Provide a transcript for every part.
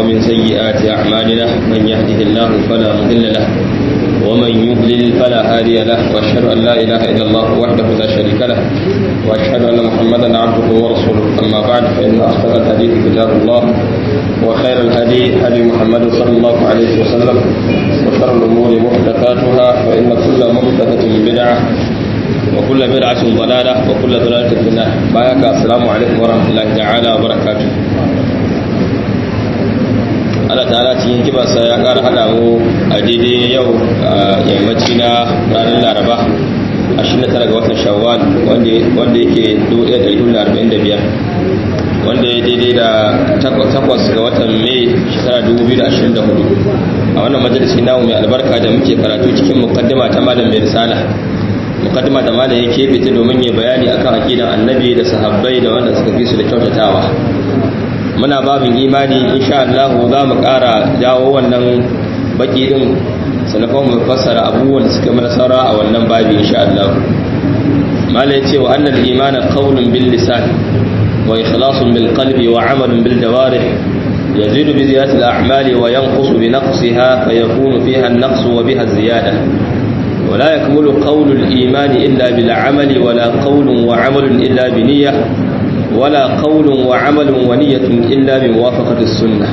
ومن سيئات أعمالنا من يهده الله فلا مضل له ومن يضلل فلا هادي له وأشهد أن لا إله إلا الله وحده لا شريك له وأشهد أن محمدا عبده ورسوله أما بعد فإن أصدق الحديث كتاب الله وخير الهدي هدي محمد صلى الله عليه وسلم وشر الأمور محدثاتها فإن كل محدثة بدعة وكل بدعة ضلالة وكل ضلالة في النار بايك السلام عليكم ورحمة الله تعالى وبركاته Allah ta'ala cikin kibarsa ya ƙara haɗa mu a daidai yau a yammaci na ranar laraba 29 ga watan shawwal wanda yake 1445 wanda ya daidai da takwas ga watan mai shekara 2024 a wannan majalisi namu mai albarka da muke karatu cikin mukaddima ta malam mai risala mukaddima da malam ya keɓe ta domin ya bayani akan aqidan annabi da sahabbai da wanda suka fi su da kyautatawa muna babin imani insha Allah za mu ƙara jawo wannan baki din sanakon mu fassara abubuwan da suka mana saura a wannan babi insha Allah malam ya ce wa annal imana qawlun bil lisan wa ikhlasun bil qalbi wa amalun bil jawarih يزيد بزيادة الأعمال وينقص بنقصها فيكون فيها النقص وبها الزيادة ولا يكمل قول الإيمان إلا بالعمل ولا قول وعمل إلا بنية ولا قول وعمل ونية إلا بموافقة السنة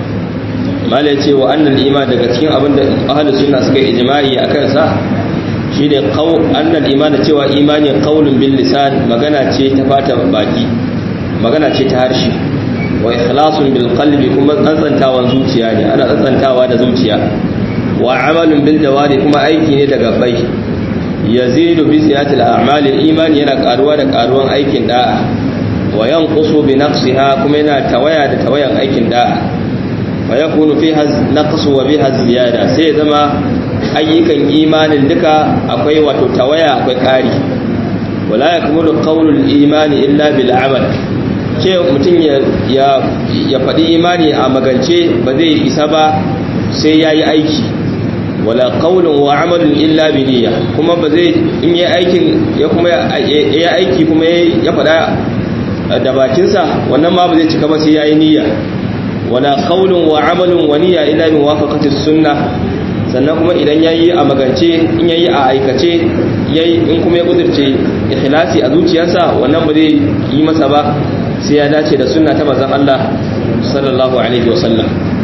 ما ليتي وأن الإيمان دقتين أبن أهل السنة سكي إجماعي أكنسا shine annal imani cewa imani qaulun bil lisan magana ce ta fata baki magana ce ta harshe wa ikhlasun bil qalbi kuma tsantsantawan zuciya ne ana tsantsantawa da zuciya wa amalun bil jawari kuma aiki ne daga bai yazidu bi ziyatil a'mal imani yana karuwa da karuwan aikin da'a wa yanqusu bi naqsiha kuma yana tawaya da tawayan aikin da'a wa yakunu fiha naqsu wa biha ziyada sai zama ayyukan imanin duka akwai wato tawaya akwai kari wala yakmulu qawlul imani illa bil amal ce mutum ya faɗi imani a magance ba zai isa ba sai ya yi aiki wala ƙaunin wa amalin illa biniya kuma ba zai in yi aikin ya kuma ya aiki kuma ya faɗa da bakinsa wannan ma ba zai cika ba sai ya yi niyya wala ƙaunin wa amalin wa niyya illa bin wafaqatis sunna sannan kuma idan ya yi a magance in ya yi a aikace in kuma ya kudurce ikhlasi a zuciyarsa wannan ba zai yi masa ba sai ya dace da sunna ta manzon Allah sallallahu alaihi wasallam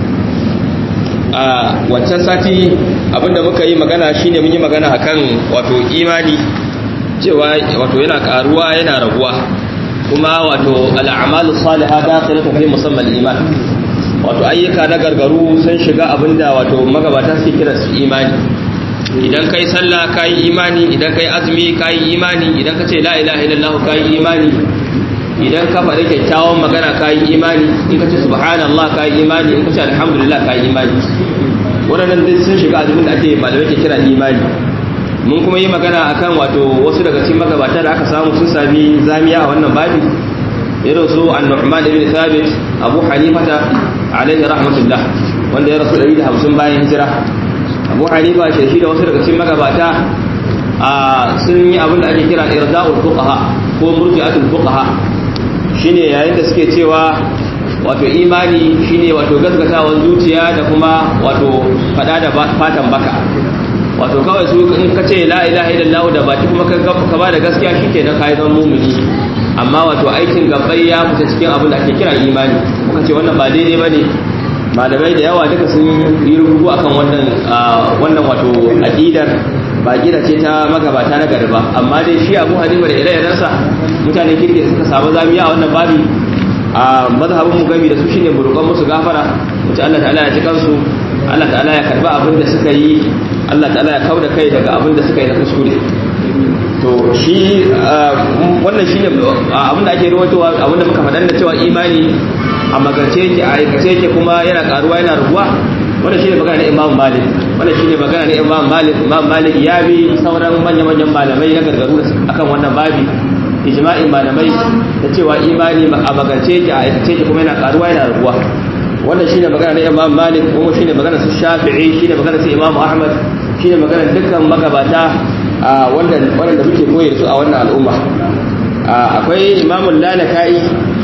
a wancan sati abinda muka yi magana shine mun yi magana akan wato imani cewa wato yana karuwa yana raguwa kuma wato al'amalu salihah dakhilatu fi musammal iman wato ayyuka na gargaru sun shiga abinda wato magabata suke kira su imani idan kai sallah kai imani idan kai azumi kai imani idan ka ce la ilaha illallah kai imani idan ka faɗi kyakkyawan magana ka yi imani in ka ce subhanallah ka yi imani in ka ce alhamdulillah ka yi imani waɗannan duk sun shiga azumin da ake malamai ke kira imani mun kuma yi magana akan wato wasu daga cikin magabata da aka samu sun sami zamiya a wannan babi irin su an-nu'man ibn thabit abu hanifata alaihi rahmatullah wanda ya rasu 150 bayan hijira abu hanifa ce shi da wasu daga cikin magabata a sun yi abin da ake kira irda'ul fuqaha ko murji'atul fuqaha shine yayin da suke cewa wato imani shine wato gaskatawan zuciya da kuma wato fada da fatan baka wato kawai su in ka ce la ilaha illallah da baki kuma ka ba da gaskiya shikenan kai zan mumini amma wato aikin gabbai ya fita cikin abin da ake kira imani kuma ce wannan ba daidai bane malamai da yawa duka sun yi rubutu akan wannan wannan wato aqidar ba gida ce ta magabata na gari ba amma dai shi abu hanifa da ire-irensa mutane kirki suka samu zamiya a wannan babi a mazhabin mu gami da su shine burkon musu gafara wacce Allah ta'ala ya ji kansu Allah ta'ala ya karba abin da suka yi Allah ta'ala ya kauda kai daga abin da suka yi na kuskure to shi wannan shine abin da ake rawaitowa abin da muka faɗa da cewa imani a magance yake a aikace yake kuma yana karuwa yana rubuwa wannan shine magana na Imam Malik wannan shine magana na Imam Malik Imam Malik ya bi sauran manya-manyan malamai na gargaru akan wannan babi ijma'in malamai da cewa imani a magance yake a aikace yake kuma yana karuwa yana rubuwa wannan shine magana na Imam Malik kuma shine magana su Shafi'i shine magana su Imam Ahmad shine magana dukkan magabata wanda wanda muke koyi su a wannan al'umma akwai Imam Lalaka'i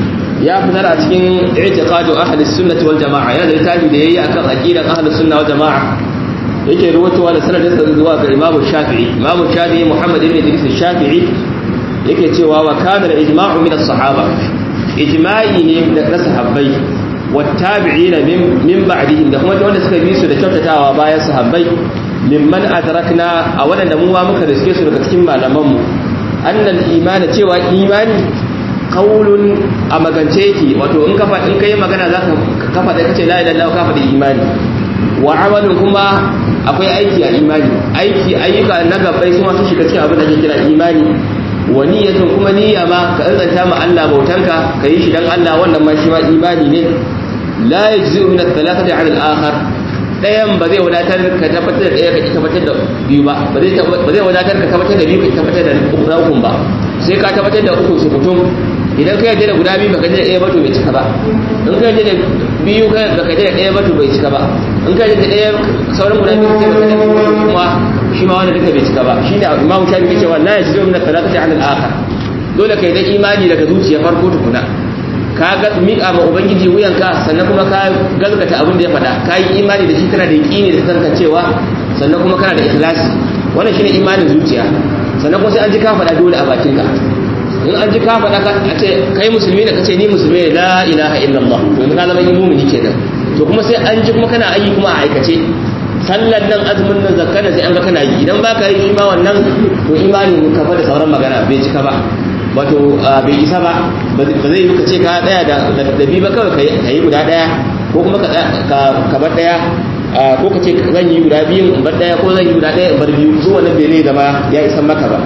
ya fitar a cikin i'tiqadu ahli sunnati wal jamaa ya da littafi da yayi akan aqidan ahli sunna wal jamaa yake ruwatowa da sanadin sa zuwa ga imamu shafi'i imamu shafi'i muhammad ibn idris shafi'i yake cewa wa kana al ijma'u min as-sahaba ijma'i ne da sahabbai wa tabi'ina min ba'dihim da kuma wanda suka bi su da kyautatawa bayan sahabbai mimman adrakna a wadanda mu ma muka riske su daga cikin malaman mu annal imani cewa imani qaulun a magance yake wato in kafa in kai magana zaka kafa da kace la ilaha illallah kafa da imani wa amalun kuma akwai aiki a imani aiki ayyuka na gabbai su ma su shiga cikin abin da ke kira imani wa niyyatun kuma niyya ma ka tsantsanta ma Allah bautanka ka yi shi dan Allah wannan ma shi ma imani ne la yajzi'u min ath-thalathati 'ala al-akhar dayan ba zai wadatar ka tabbatar da daya ka tabbatar da biyu ba ba zai ba zai wadatar ka tabbatar da biyu ka tabbatar da uku ba sai ka tabbatar da uku su mutum idan ka yarda da guda biyu baka yarda da ɗaya ba to bai cika ba in ka yarda da biyu ka baka yarda da ɗaya ba to bai cika ba in ka yarda da ɗaya sauran guda biyu sai baka yarda da kuma shi ma wanda duka bai cika ba shine imamu shafi yake cewa la yajidu min al-thalathati 'ala al-akhar dole kai da imani daga zuciya farko tukuna ka ga miƙa ma ubangiji wuyanka sannan kuma ka galgata abin da ya faɗa ka yi imani da shi kana da yaƙini da tantancewa sannan kuma kana da ikhlasi wannan shine imanin zuciya sannan kuma sai an ji ka faɗa dole a bakinka in an ji ka faɗa a ce kai musulmi ne kace ni musulmi ne la ilaha illallah to in ka zama mu'mini kenan to kuma sai an ji kuma kana ayi kuma a aikace sallan nan azumin nan zakka sai an ga kana yi idan baka yi shi ma wannan to imanin ka fa da sauran magana bai cika ba wato bai isa ba ba zai yi ka ce ka daya da bi ba kawai ka yi guda daya ko kuma ka bar daya ko ka ce zan yi guda biyu in bar daya ko zan yi guda daya in bar biyu ko wannan bai zai zama ya isan maka ba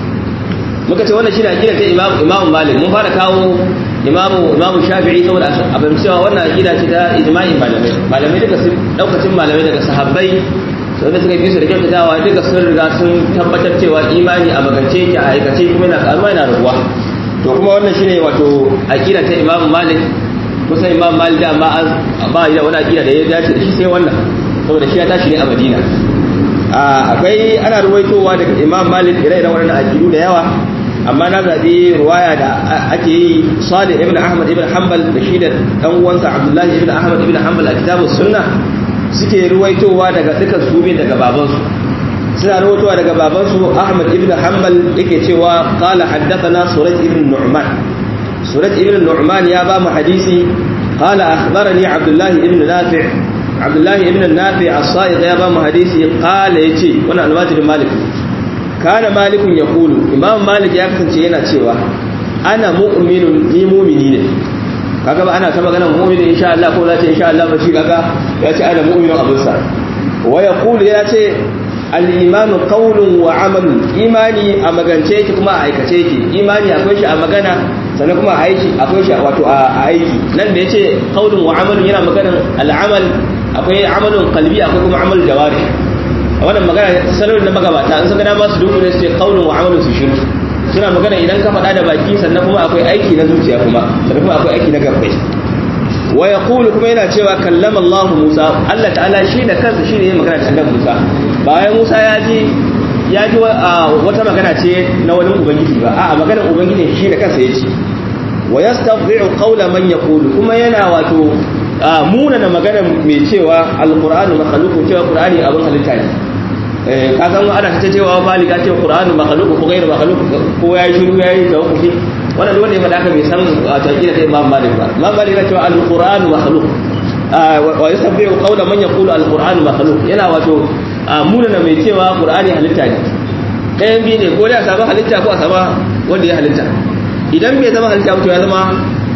muka ce wannan shi da akida ta imamu malik mun fara kawo imamu imamu shafi'i saboda abin cewa wannan akida ce ta ijma'in malamai malamai duka sun daukacin malamai daga sahabbai wanda suka bi su da kyautatawa duka sun riga sun tabbatar cewa imani a magance yake a aikace kuma yana karuwa yana rabuwa to kuma wannan shine wato aqida ta Imam Malik kusa Imam Malik da ma ba da wani aqida da ya dace da shi sai wannan saboda shi ya tashi ne a Madina akwai ana ruwaitowa daga Imam Malik ire-iren wannan aqidu da yawa amma na zabi ruwaya da ake yi Salih ibn Ahmad ibn Hanbal da shi da dan uwansa Abdullahi ibn Ahmad ibn Hanbal a kitabus sunnah suke ruwaitowa daga dukan su daga babansu suna ruwaitowa daga babansu Ahmad ibn Hanbal yake cewa qala haddathana Suraj ibn Nu'man Suraj ibn Nu'man ya ba mu hadisi qala akhbarani Abdullah ibn Nafi' Abdullah ibn Nafi' as-Sa'id ya ba mu hadisi qala yace wannan almajirin Malik kana malikun yaqulu Imam Malik ya kasance yana cewa ana mu'minun ni mu'mini ne kaga ba ana ta magana mu'mini insha Allah ko zace insha Allah ba shi kaga ya ce ana mu'minu abun sa wa yaqulu ya ce al-imanu qawlun wa amalun imani a magance yake kuma a aikace yake imani akwai shi a magana sannan kuma a aiki akwai shi wato a aiki nan da yace qawlun wa amalun yana maganan al-amal akwai amalun qalbi akwai kuma amalul jawari wannan magana salon da magabata an saka dama su dubu ne su ce qawlun wa amalun su shiru suna magana idan ka faɗa da baki sannan kuma akwai aiki na zuciya kuma sannan kuma akwai aiki na gabbai wa yaqulu kuma yana cewa kallama Allah Musa Allah ta'ala shi da kansa shine yayin magana da annabi Musa bayan Musa ya ji ya ji wata magana ce na wani ubangiji ba a'a maganar ubangiji shi da kansa yace wa yastadhi'u qawla man yaqulu kuma yana wato munana maganar mai cewa alqur'anu makhluqun cewa qur'ani abin halitta ne ka san ana ta cewa malika ce qur'anu makhluq ko ghairu makhluq ko yayi shiru yayi tawaffufi wannan wanda ya faɗa ka bai san taqida ta imam malik ba imam malik ya ce al-qur'anu makhluq wa yasabbihu qawla man yaqulu al-qur'anu makhluq yana wato munana mai cewa qur'ani halitta ne ɗayan biyu ne ko da a samu halitta ko a samu wanda ya halitta idan bai zama halitta ba to ya zama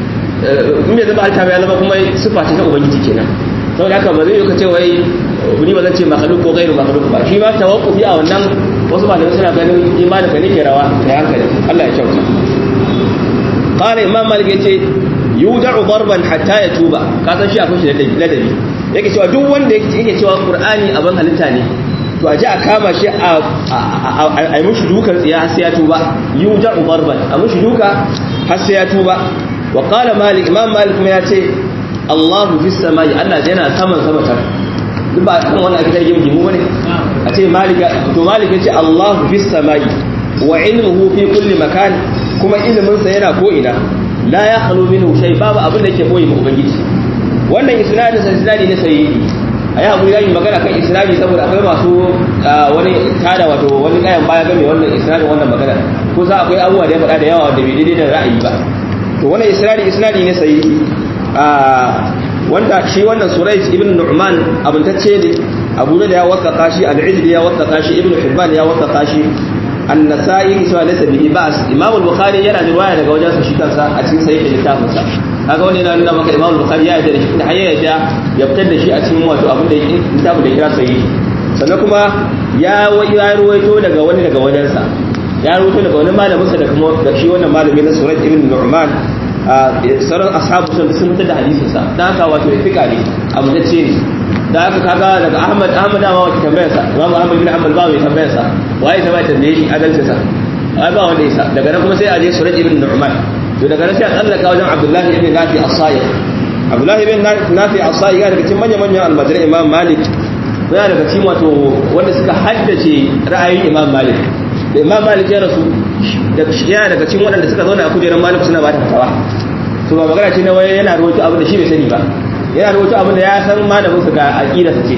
in bai zama halitta ba ya zama kuma sifa ce ta ubangiji kenan saboda haka ba zai yi ka ce wai ni ba zan ce makhluk ko gairu makhluk ba shi ba tawakkufi a wannan wasu malamai suna ganin imanin ka ne ke rawa da hankali Allah ya kyauta qala imam malik yace yud'u darban hatta yatuba ka san shi akwai shi da ladabi yake cewa duk wanda yake cewa qur'ani abin halitta ne to a ji a kama shi a a mushi dukan tsiya har sai ya tuba yud'u darban a mushi duka har sai ya tuba wa qala malik imam malik kuma yace Allahu fis samai Allah yana saman sama ta duk ba kan wannan aka yi gimu bane a ce malika to malika ce Allahu fis samai wa ilmuhu fi kulli makan kuma ilimin sa yana ko ina la ya khalu minhu shay babu abin da yake boye ma ubangiji wannan isnadin sa isnadi ne sahihi ayi hakuri zan yi magana kan isnadi saboda akwai masu wani tada wato wani kayan baya game wannan isnadin wannan magana ko sa akwai abubuwa da ya faɗa da yawa wanda bai daidai da ra'ayi ba to wannan isnadi isnadi ne sahihi wanda shi wannan Surais ibn Nu'man abuntacce ne Abu da ya wasaka shi Al-Izzi ya wasaka shi Ibn Hibban ya wasaka shi An-Nasa'i cewa laysa bihi ba'as Imam Al-Bukhari yana da riwaya daga wajen sa shi kansa a cikin sahih littafin sa kaga wannan yana nuna maka Imam Al-Bukhari ya yarda da shi da hayya ya ya fitar da shi a cikin wato abin da yake littafin da kira sahih sannan kuma ya ya ruwaito daga wani daga wajen sa ya ruwaito daga wani malamin sa da kuma da shi wannan malami na Surais ibn Nu'man sauran ashabu sun sun fitar da hadisin sa dan haka wato fika ne abu da ce da haka kaga daga Ahmad Ahmad ma wata tambayar sa Imam Ahmad bin Hanbal ba mai tambayar sa waye ta mai tambaye shi adalci sa ai ba wanda yasa daga nan kuma sai a je Suraj ibn Nu'man to daga nan sai a tsallaka wajen Abdullah ibn Nafi as-Sayyid Abdullah ibn Nafi as-Sayyid ya daga cikin manyan manyan almajiran Imam Malik ko ya daga cikin wato wanda suka haddace ra'ayin Imam Malik da Imam Malik ya rasu yana daga cikin waɗanda suka zauna a kujerar Malik suna ba ta fatawa to ba magana ce na waye yana rawaito abin da shi bai sani ba yana rawaito abin da ya san malamin su ga aqidarsa ce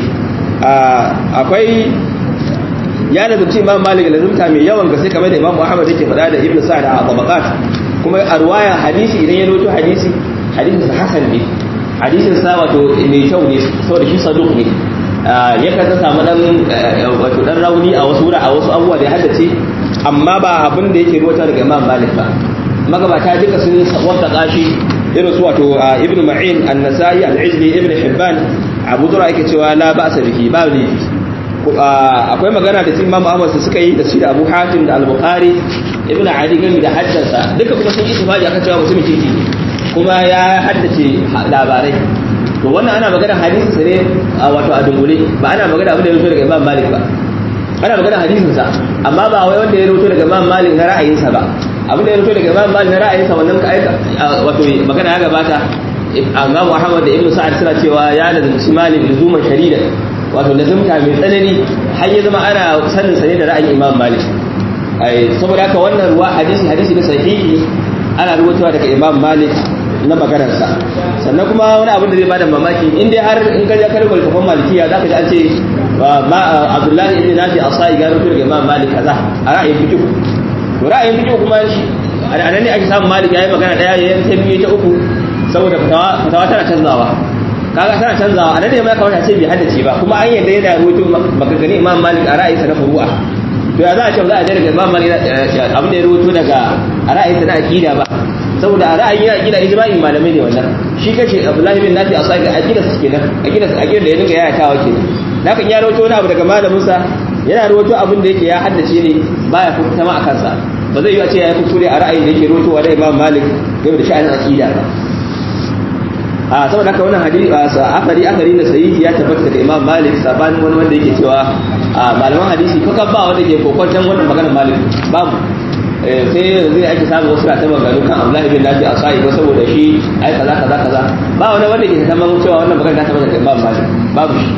akwai ya lazumci imam malik lazumta mai yawan gaske kamar da imam muhammad yake faɗa da ibnu sa'ad a tabaqat kuma a ruwaya hadisi idan ya rawaito hadisi hadisin sa hasan ne hadisin sa wato mai kyau ne saboda shi saduq ne ya kan samu dan wato dan rauni a wasu wura a wasu abubuwa da ya haddace amma ba abin da yake rawaito daga imam malik ba magabata duka sun wata kashi irin su wato ibnu ma'in an-nasai al-ijli ibnu hibban abu zura yake cewa la ba'sa bihi ba ne akwai magana da imam ahmad su suka yi da su da abu hatim da al-bukhari ibnu ali gami da haddasa duka kuma sun yi ittifaqi akan cewa mutumin kirki kuma ya haddace labarai to wannan ana magana hadisi sa ne wato a dungule ba ana magana abin da ya rubuto daga imam malik ba ana magana hadisin sa amma ba wai wanda ya rubuto daga imam malik na ra'ayinsa ba abin da ya rubuto daga imam malik na ra'ayinsa wannan ka aika wato magana ya gabata Imam Muhammad da Ibn Sa'ad suna cewa ya lazimci Malik luzuman sharida wato lazimta mai tsanani har ya zama ana sanin sa ne da ra'ayin Imam Malik ai saboda haka wannan ruwa hadisi hadisi ne sahihi ana rubutuwa daga Imam Malik na maganar sa sannan kuma wani abin da zai bada mamaki in dai har in ka je karbar kafan malikiya zaka ji an ce ma Abdullahi ibn Nafi Asai ga rubutu daga Imam Malik kaza a ra'ayin fiqh to ra'ayin fiqh kuma shi a nan ne ake samun Malik yayi magana daya yayin ta biyu ta uku saboda fatawa tana canzawa kaga tana canzawa a nan ne ma ya kamata ce bai haddace ba kuma an yadda yana rubutu maganganu Imam Malik a ra'ayinsa na furu'a to ya za a ce za a je daga Imam Malik abin da ya rubuto daga a ra'ayinsa na aqida ba saboda a ra'ayin aqida ijma'in malamai ne wannan shi kace Abdullahi bin Nafi Asaki aqida su kenan aqida su aqida da ya dinga yayatawa kenan haka in ya rubuto wani abu daga malamin sa yana rubuto abin da yake ya haddace ne baya fita ma a kansa ba zai yi a ce ya kuskure a ra'ayin da yake rubutowa da Imam Malik game da sha'anin aqida ba a saboda haka wannan hadisi akari akari na sahihi ya tabbata da Imam Malik sabanin wani wanda yake cewa malaman hadisi ko kan ba wanda ke kokwantan wannan maganar Malik babu sai yanzu ake samu wasu ta maganganu kan Abdullahi bin Nafi Asai ko saboda shi ai kaza kaza kaza ba wani wanda ke taman cewa wannan magana ta tabbata da Imam Malik babu shi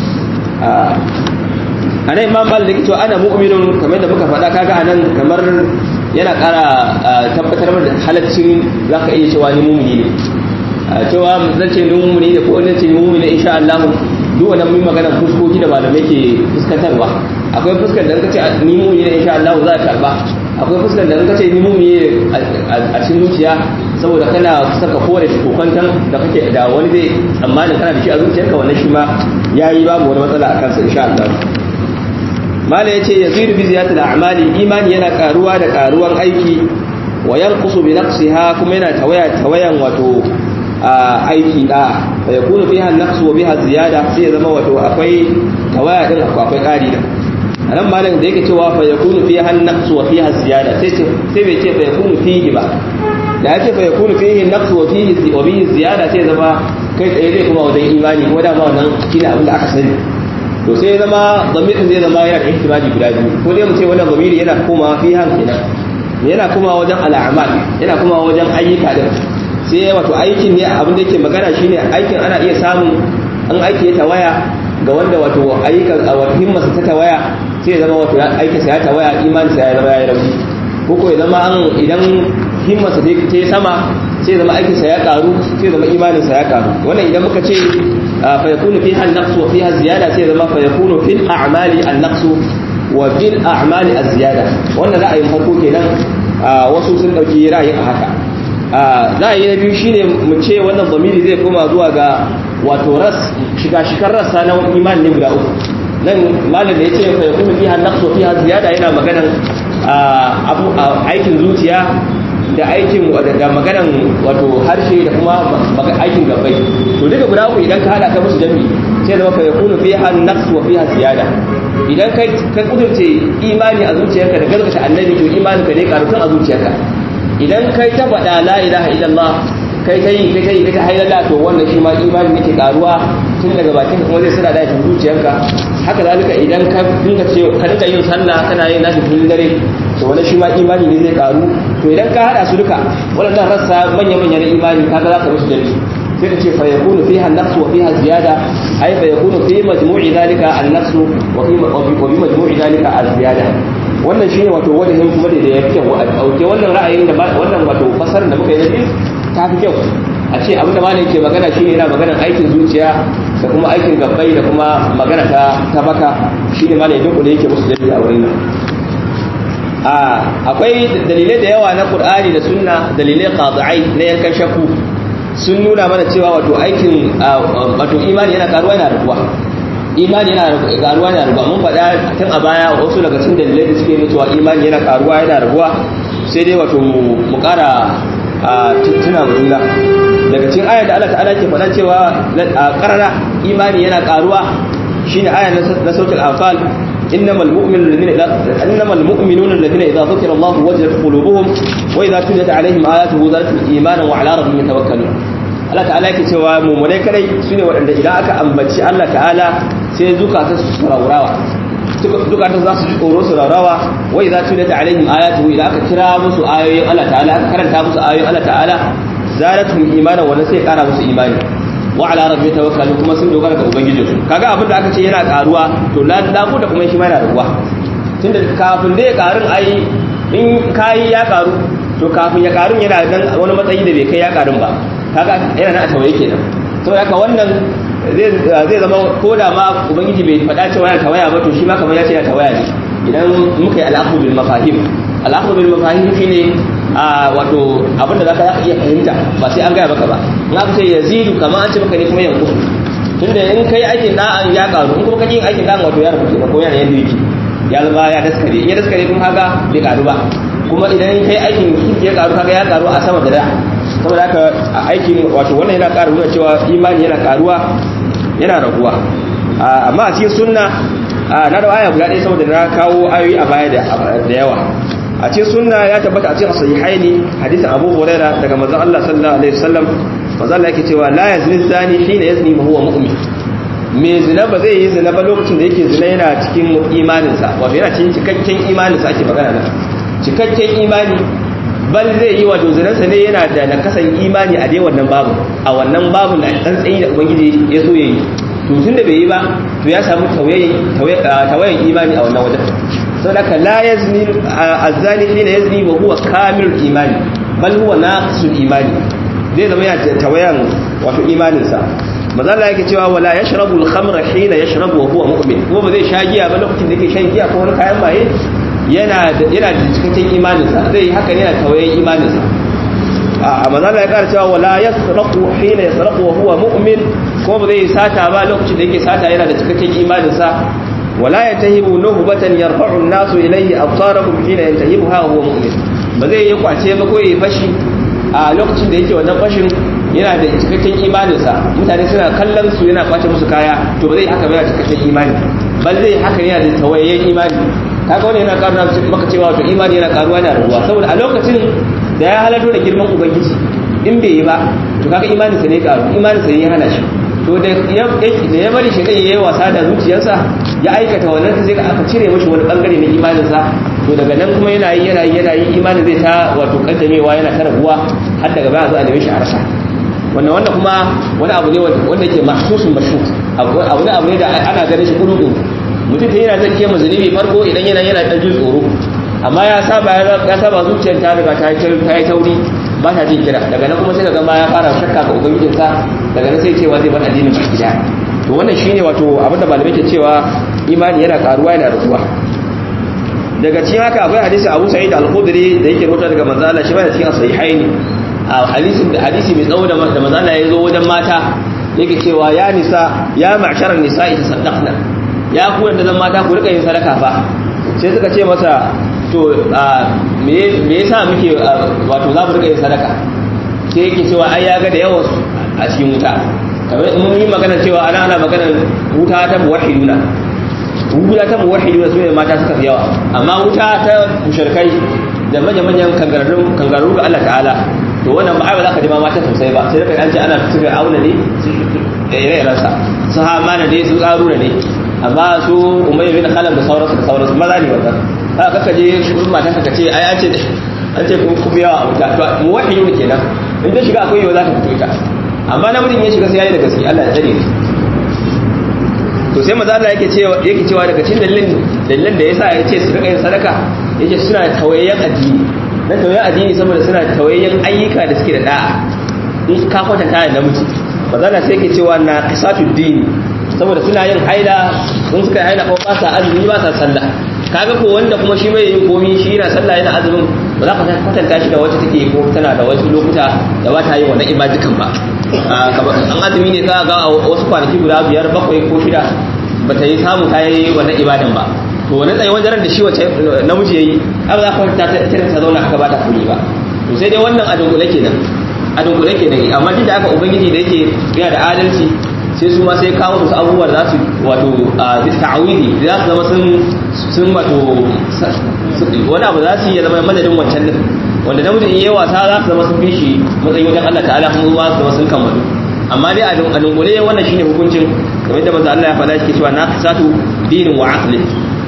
a nan Imam Malik yake cewa ana mu'minun kamar da muka faɗa kaga anan kamar yana ƙara tabbatar da halaccin zaka iya cewa ni mu'mini ne cewa zan ce mumuni da ko zan ce mumuni insha Allah duk wannan mun magana fuskoki da malamai ke fuskantarwa akwai fuskar da kace ni mumuni ne insha Allah za ka karba akwai fuskar da kace ni mumuni a cikin zuciya saboda kana saka kore shi kokantan da kake da wani zai tsammani kana da shi a zuciyarka wannan shi ma yayi babu wani matsala akan sa insha Allah mala yace yazidu bi ziyadati al-a'mali imani yana karuwa da karuwan aiki wa yanqusu bi naqsiha kuma yana tawaya tawayan wato aiki da fa yakunu fiha an-naqs wa biha ziyada sai ya zama wato akwai tawaya din akwai ƙari da anan malam da yake cewa fa yakunu fiha an-naqs wa fiha ziyada sai ce sai bai ce fa yakunu fihi ba da ya ce fa yakunu fihi an-naqs wa fihi wa bihi ziyada sai zama kai tsaye zai kuma wajen imani ko da ma wannan shine abin da aka sani to sai ya zama zamirin zai zama yana da ihtimali guda biyu ko dai mu ce wannan zamiri yana komawa fiha kenan yana komawa wajen al'amal yana komawa wajen ayyuka din sai wato aikin ne abin da yake magana shine aikin ana iya samun an aiki ya tawaya ga wanda wato ayyukan wato himmarsa ta tawaya sai ya zama wato aikin sa ya tawaya imanin sa ya zama ya rauni ko ko ya zama an idan himmarsa ta yi sama sai zama aikinsa ya karu sai zama imaninsa ya karu wannan idan muka ce fa yakunu fiha an-naqs wa fiha ziyada sai zama fa yakunu fil a'mali an-naqs wa bil a'mali az-ziyada wannan ra'ayin farko kenan wasu sun dauki ra'ayin a haka ra'ayi na biyu shine mu ce wannan zamiri zai koma zuwa ga wato ras shiga shikar rassa na imani ne guda uku nan malam da yace fa yakunu fiha an-naqs wa fiha ziyada yana maganan aikin zuciya da aikin da maganan wato harshe da kuma aikin gabai to duka guda uku idan ka hada ka musu jami sai zama fa yakunu fiha an-naqs wa fiha ziyada idan kai ka kudurce imani a zuciyarka da gaskata annabi to imani ka ne karutun a zuciyarka idan kai ta faɗa la ilaha illallah kai ta yi kai ta yi kai ta hailala to wannan shi ma imani ne ke karuwa tun daga bakin kuma zai sada da zuciyarka haka zalika idan ka dinga ce ka dinga yin sallah kana yin nashi kullun dare to wannan shi ma imani ne zai karu to idan ka hada su duka waɗannan rassa manya manya na imani kaga za ka musu jami sai ka ce fa yakunu fiha an-naqs wa fiha ziyada ay fa yakunu fi majmu'i dhalika an-naqs wa fi wa fi majmu'i dhalika az-ziyada wannan shine wato wajen kuma da ya fi kyau a dauke wannan ra'ayin da wannan wato fasarar da muka yi na biyu ta fi kyau a ce abinda malam ke magana shine yana maganar aikin zuciya da kuma aikin gabbai da kuma magana ta ta baka shine malam duk da yake musu dalili a wurin nan a akwai dalilai da yawa na Qur'ani da Sunna dalilai qadi'ai na yankan shakku sun nuna mana cewa wato aikin wato imani yana karuwa yana rabuwa imani yana karuwa yana rabuwa mun faɗa tun a baya wasu daga cikin dalilai da suke nuna cewa imani yana karuwa yana rabuwa sai dai wato mu ƙara a tuna juna daga cikin ayar da Allah ta'ala ke faɗa cewa a ƙarara imani yana ƙaruwa shine ayar na sautul anfal innamal mu'minuna alladhina innamal mu'minuna alladhina idza dhukira Allah wajilat qulubuhum wa idza tuliyat alaihim ayatuhu zadatuhum imanan wa ala rabbihim yatawakkalun Allah ta'ala yake cewa mu'minai kadai sune waɗanda idan aka ambaci Allah ta'ala sai zukata su saurawa zukatan za su ji tsoro su raurawa wai za su da alaihim ayatu idan aka kira musu ayoyin Allah ta'ala aka karanta musu ayoyin Allah ta'ala zalatum imana wannan sai kara musu imani wa ala rabbi tawakkalu kuma sun dogara ga ubangiji su kaga abin da aka ce yana karuwa to la da da kuma shi ma yana raguwa tunda kafin da ya karun ai in kai ya karu to kafin ya karun yana dan wani matsayi da bai kai ya karun ba kaga yana nan a tawaye kenan saboda haka wannan zai zama ko da ma ubangiji bai faɗa cewa yana tawaya ba to shi ma kamar ya ce ya tawaya ne idan muka yi al'akhu bil mafahim al'akhu bil mafahim shine a wato abinda zaka zaka iya fahimta ba sai an gaya maka ba in aka ce yazidu kamar an ce maka ne kuma yanku tunda in kai aikin da'an ya karu in kuma kake yin aikin da'an wato ya rubuce ba ko yana yanda yake ya zama ya daskare in ya daskare kuma haka bai karu ba kuma idan kai aikin kirki ya karu kaga ya karu a sama da da saboda haka aikin wato wannan yana ƙara nuna cewa imani yana karuwa yana raguwa amma a cikin sunna na da aya guda ɗaya saboda na kawo ayoyi a baya da yawa a cikin sunna ya tabbata a cikin sahihaini hadisin Abu Hurairah daga manzon Allah sallallahu alaihi wasallam manzon Allah yake cewa la yazni zani hina yazni ma huwa mu'min me zina ba zai yi zina ba lokacin da yake zina yana cikin imaninsa wato yana cikin cikakken imaninsa ake magana nan cikakken imani bal zai yi wato zinansa ne yana da nakasan imani a dai wannan babu a wannan babun da dan tsayi da ubangiji ya so yayi to tun da bai yi ba to ya samu tawayen imani a wannan wajen saboda la yazni azani hina yazni wa huwa kamilul imani bal huwa naqisul imani zai zama yana tawayan wato imaninsa maza Allah yake cewa wala yashrabu al-khamra hina yashrabu wa huwa mu'min kuma ba zai sha giya ba lokacin da yake shan giya ko wani kayan maye yana da yana da cikakken imaninsa zai yi haka yana tawayen imaninsa a maza Allah ya kara cewa wala yasraqu hina yasraqu wa huwa mu'min kuma ba zai sata ba lokacin da yake sata yana da cikakken imaninsa wala yantahibu nuhbatan yarfa'u an-nasu ilayhi absarahum hina yantahibuha wa huwa mu'min ba zai yi kwace ba ko yi fashi a lokacin da yake wannan fashin yana da cikakken imaninsa mutane suna kallon su yana kwace musu kaya to ba zai haka ba yana cikakken imani bal zai haka yana da tawayayyen imani kaga wani yana karuwa maka cewa to imani yana karuwa yana rabuwa saboda a lokacin da ya halarto da girman ubangiji in bai yi ba to kaga imaninsa ne karu imaninsa ne ya hana shi to da ya bari shi ya yi wasa da zuciyarsa ya aikata wannan sai aka cire mashi wani bangare na imaninsa to daga nan kuma yana yi yana yi yana yi imanin zai ta wato kaddamewa yana ta rabuwa har daga baya za a neme shi a rasa wannan wannan kuma wani abu ne wanda ke mahsusun mashu abu ne abu ne da ana ganin shi kudu mutum ta yana zan kema zunubi farko idan yana yana ɗan jin tsoro amma ya saba ya saba zuciyar ta riga ta yi tauri ba ta jin kira daga nan kuma sai daga ma ya fara shakka ga ubangijinsa daga nan sai cewa zai bar addinin baki daya to wannan shine wato abinda malamai ke cewa imani yana karuwa yana raguwa daga cikin haka akwai hadisi Abu Sa'id al-Khudri da yake rawaito daga manzo Allah shi ba da cikin sahihaini a hadisin da hadisi mai tsawo da manzo Allah ya zo wajen mata yake cewa ya nisa ya ma'sharan nisa'i tasaddaqna ya ku da zan mata ku rika yin sadaka fa sai suka ce masa to me me yasa muke wato za mu rika yin sadaka sai yake cewa ai ya ga da yawan a cikin wuta kamar mun yi magana cewa ana ana magana wuta ta muwahhiduna wuta ta muwahhiduna sune mata suka fi yawa amma wuta ta mushrikai da manya-manyan kangararru kangararru ga Allah ta'ala to wannan ba ba za ka ji ma mata sosai ba sai da kai an ce ana tuka auna ne da ire-iren sa su hamana ne su karuna ne amma su umayya bin khalaf da sauransu da sauransu maza ne wannan haka kaka je gurin matan ka ce ai an ce an ce kun ku biya a wuta to muwahhiduna kenan in ta shiga akwai yau za ka fito ita amma namijin ya shiga sai yayi da gaske Allah ya tsare to sai maza Allah yake cewa yake cewa daga cikin dalilin dalilan da yasa ya ce su rika yin sadaka yake suna tawayyan addini dan tawayyan addini saboda suna tawayyan ayyuka da suke da da'a in ka kwatanta da namiji maza Allah sai yake cewa na qisatud dini saboda suna yin haila sun suka haila ko ba sa azumi ba sa sallah kaga ko wanda kuma shi bai yin komi shi yana sallah yana azumin ba za ka kwatanta shi da wacce take ko tana da wasu lokuta da ba ta yi wannan ibadukan ba an azumi ne ka ga wasu kwanaki guda biyar bakwai ko shida ba ta yi samu ta yi wannan ibadan ba to wani tsaye wajen da shi wace namiji ya yi an za ka ta ta ta zauna aka ba ta kuri ba to sai dai wannan a dunkule kenan a dunkule kenan amma duk da aka ubangiji da yake yana da adalci sai su ma sai kawo musu abubuwa da za su wato ta'awidi da za su zama sun sun wato wani abu za su yi ya zama madadin wancan din wanda namijin in yi wasa za su zama sun fi shi matsayi wajen Allah ta'ala kuma su zama sun kammalu amma dai a dunkule wannan shine hukuncin kamar da manzo Allah ya faɗa shi cewa na kasatu dinin wa aqli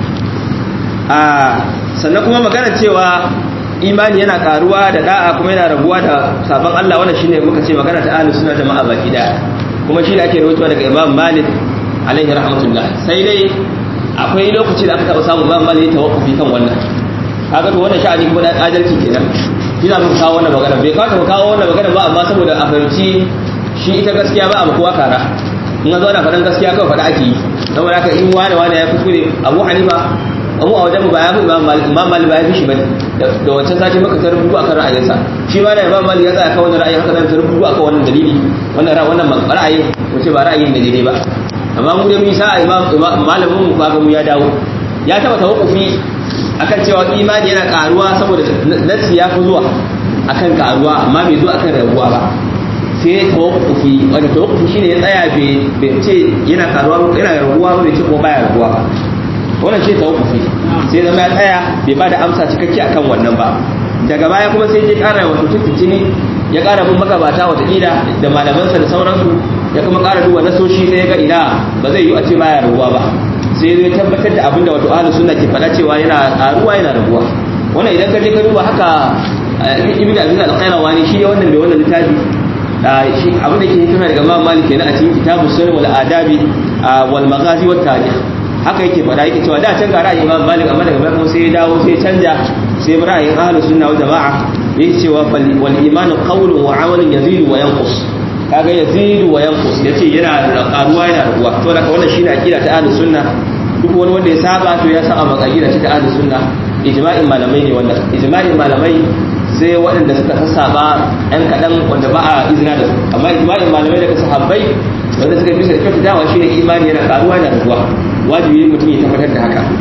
a sannan kuma magana cewa imani yana karuwa da da'a kuma yana rabuwa da sabon Allah wannan shine muka ce magana ta ahlus sunna jama'a baki daya kuma shi da ake rawaitowa daga Imam Malik alaihi rahmatullah sai dai akwai lokaci da aka taɓa samun Imam Malik ya tawaffufi kan wannan kaga to wannan sha'ani kuma da adalci kenan ina mun kawo wannan magana bai kawo mu kawo wannan magana ba amma saboda a fahimci shi ita gaskiya ba a kowa kara in zo ana faɗan gaskiya kawai faɗa ake yi saboda haka in wane wane ya kuskure Abu Hanifa abu a wajen ba ya fi imam malik ba ya fi shi bane da wancan sati maka ta rubutu akan ra'ayinsa shi ma da imam malik ya tsaya kan wannan ra'ayin haka ta rubutu akan wannan dalili wannan wannan ra'ayin wace ba ra'ayin da daidai ba amma mu da mu sa imam malamin mu kaga mu ya dawo ya taba tawakkufi akan cewa imani yana karuwa saboda nasi ya fi zuwa akan karuwa amma bai zo akan rabuwa ba sai ya tawakkufi wanda tawakkufi shine ya tsaya bai ce yana karuwa yana rabuwa ba bai ce ko baya rabuwa ba wannan shi tawakkufi sai zama ya tsaya bai ba da amsa cikakke akan wannan ba daga baya kuma sai ya kara wato tuntuni ya kara bin magabata watakila da malamansa da sauransu ya kuma kara duba nasoshi sai ya ga ina ba zai yi a ce baya rabuwa ba sai zai tabbatar da abinda wato ahlus sunna ke faɗa cewa yana karuwa yana rabuwa wannan idan ka je ka duba haka ibn abdul al-qayrawani shi ne wannan mai wannan littafi shi abin da ke hikima daga Imam Malik kenan a cikin kitabus sunan wal adabi wal maghazi wat tarikh haka yake faɗa yake cewa da can ga ra'ayin Imam Malik amma daga baya sai ya dawo sai canja sai bi ra'ayin ahlus sunna wal jamaa yake cewa wal imanu qawlun wa amalun yazidu wa yanqus kaga yazidu wa yanqus yace yana karuwa yana raguwa to daga wannan shine akida ta ahlus sunna duk wani wanda ya saba to ya saba maka akida ta ahlus sunna ijma'in malamai ne wannan ijma'in malamai sai waɗanda suka sassaba ɗan kaɗan wanda ba a izina da su amma ijma'in malamai daga sahabbai wanda suka bisa da kyautatawa shine imani yana karuwa yana raguwa wajibi mutum ya tabbatar da haka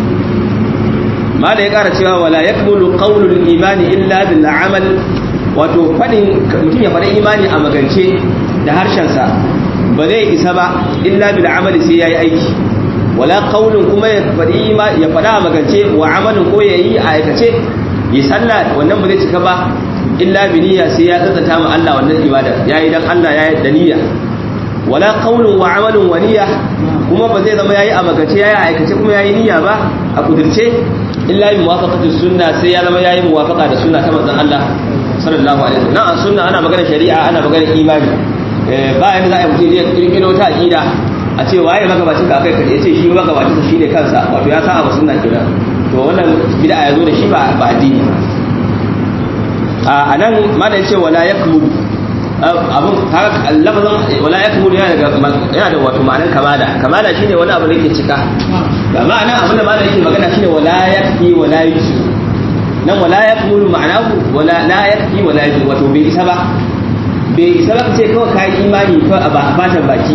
mala ya kara cewa wala yakmulu qawlul imani illa bil amal wato fadin mutum ya faɗi imani a magance da harshensa ba zai isa ba illa bil amal sai yayi aiki wala qawlun kuma ya faɗi ya faɗa a magance wa amalin ko yayi a aikace yi sallah wannan ba zai cika ba illa bi niyya sai ya tsantsanta ma Allah wannan ibada yayi dan Allah yayi da niyya wala qawlun wa amalun wa niyya kuma ba zai zama yayi a magace yayi a aikace kuma yayi niyya ba a kudirce illa bi muwafaqati sunna sai ya zama yayi muwafaqa da sunna ta manzon Allah sallallahu alaihi wasallam na sunna ana magana shari'a ana magana imani ba yanda za a yi mutum ya kirkiro ta aqida a ce waye magabacin ka kai kaje ce shi magabacin sa shine kansa wato ya sa a sunna kenan to wannan bid'a ya zo da shi ba ba addini a nan ma da yace wala yakmul abun haka lafazin wala yakmul yana da yana da wato ma'anar kamala kamala shine wani abu da yake cika ga ma'ana abin da malam yake magana shine wala yakfi wala yusi nan wala yakmul ma'anahu wala la yakfi wala yusi wato bai isa ba bai isa ba ce kawai kai imani ko a fatan baki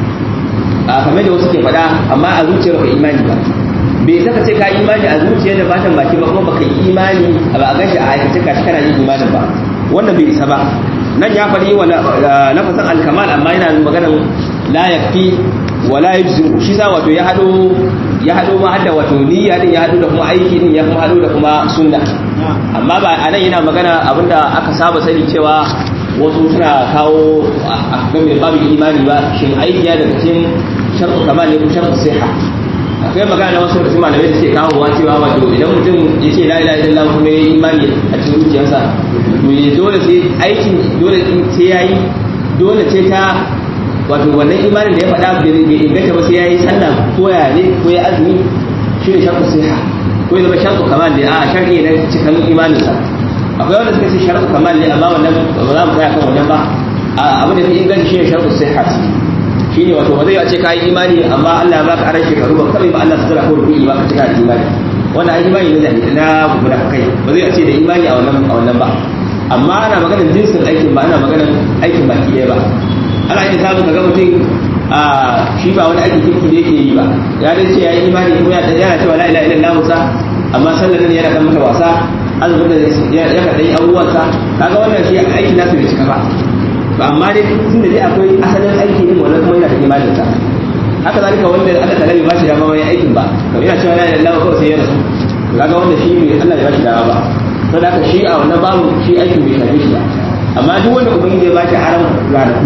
a kamar da wasu ke faɗa amma a zuciyar ba imani ba bai saka ce ka imani a zuciyar da fatan baki ba kuma baka yi imani a ba a gashi a aikace ka shi kana yin imanin ba wannan bai isa ba nan ya faɗi wa lafasan alkamal amma yana magana la yakfi wa la yujzu shi sa wato ya hado ya hado ma hadda wato niyya din ya hado da kuma aiki din ya kuma hado da kuma sunna amma ba anan yana magana abinda aka saba sani cewa wasu suna kawo a game babu imani ba shin aiki ya daga cikin sharɗu kamal ne ko sharɗu siha akwai magana na wasu da malamai da suke kawo wa cewa wato idan mutum ya ce la ilaha illallah kuma ya yi imani a cikin zuciyarsa to ya dole sai aikin dole sai ya yi dole ce ta wato wannan imanin da ya faɗa bai inganta ba sai ya yi sallah ko ya ne ko ya azumi shi ne sharɗu siha ko ya zama sharɗu kamal ne a sharɗi na cikin imaninsa akwai wanda suka ce sharɗu kamal ne amma wannan ba za mu tsaya kan wannan ba abin da fi inganci shi ne sharɗu siha shi ne wato ba zai ce ka yi imani amma Allah ya baka aran shekaru ba kawai ba Allah su zara ko rubu'i ba ka cika da imani wannan ai imani ne da na munafikai ba zai ce da imani a wannan a wannan ba amma ana maganar jinsin aikin ba ana maganar aikin baki ɗaya ba ana yin samun kaga mutum a shi ba wani aikin kirki da yake yi ba ya dai ce ya yi imani ko yana cewa la ilaha illallah musa amma sallar nan yana kan mata wasa azumin da ya ka dai abubuwansa kaga wannan shi aikin nasu bai cika ba to amma dai tunda dai akwai asalin aiki din wannan kuma yana da imanin sa haka zalika wanda Allah ta rabi ba shi dama mai aikin ba to yana cewa la ilaha illallah kawai sai ya rasu kaga wanda shi bai Allah ya ba shi dama ba saboda haka shi a wannan babu shi aikin bai shafe shi ba amma duk wanda ubangiji ya ba shi aran ranaku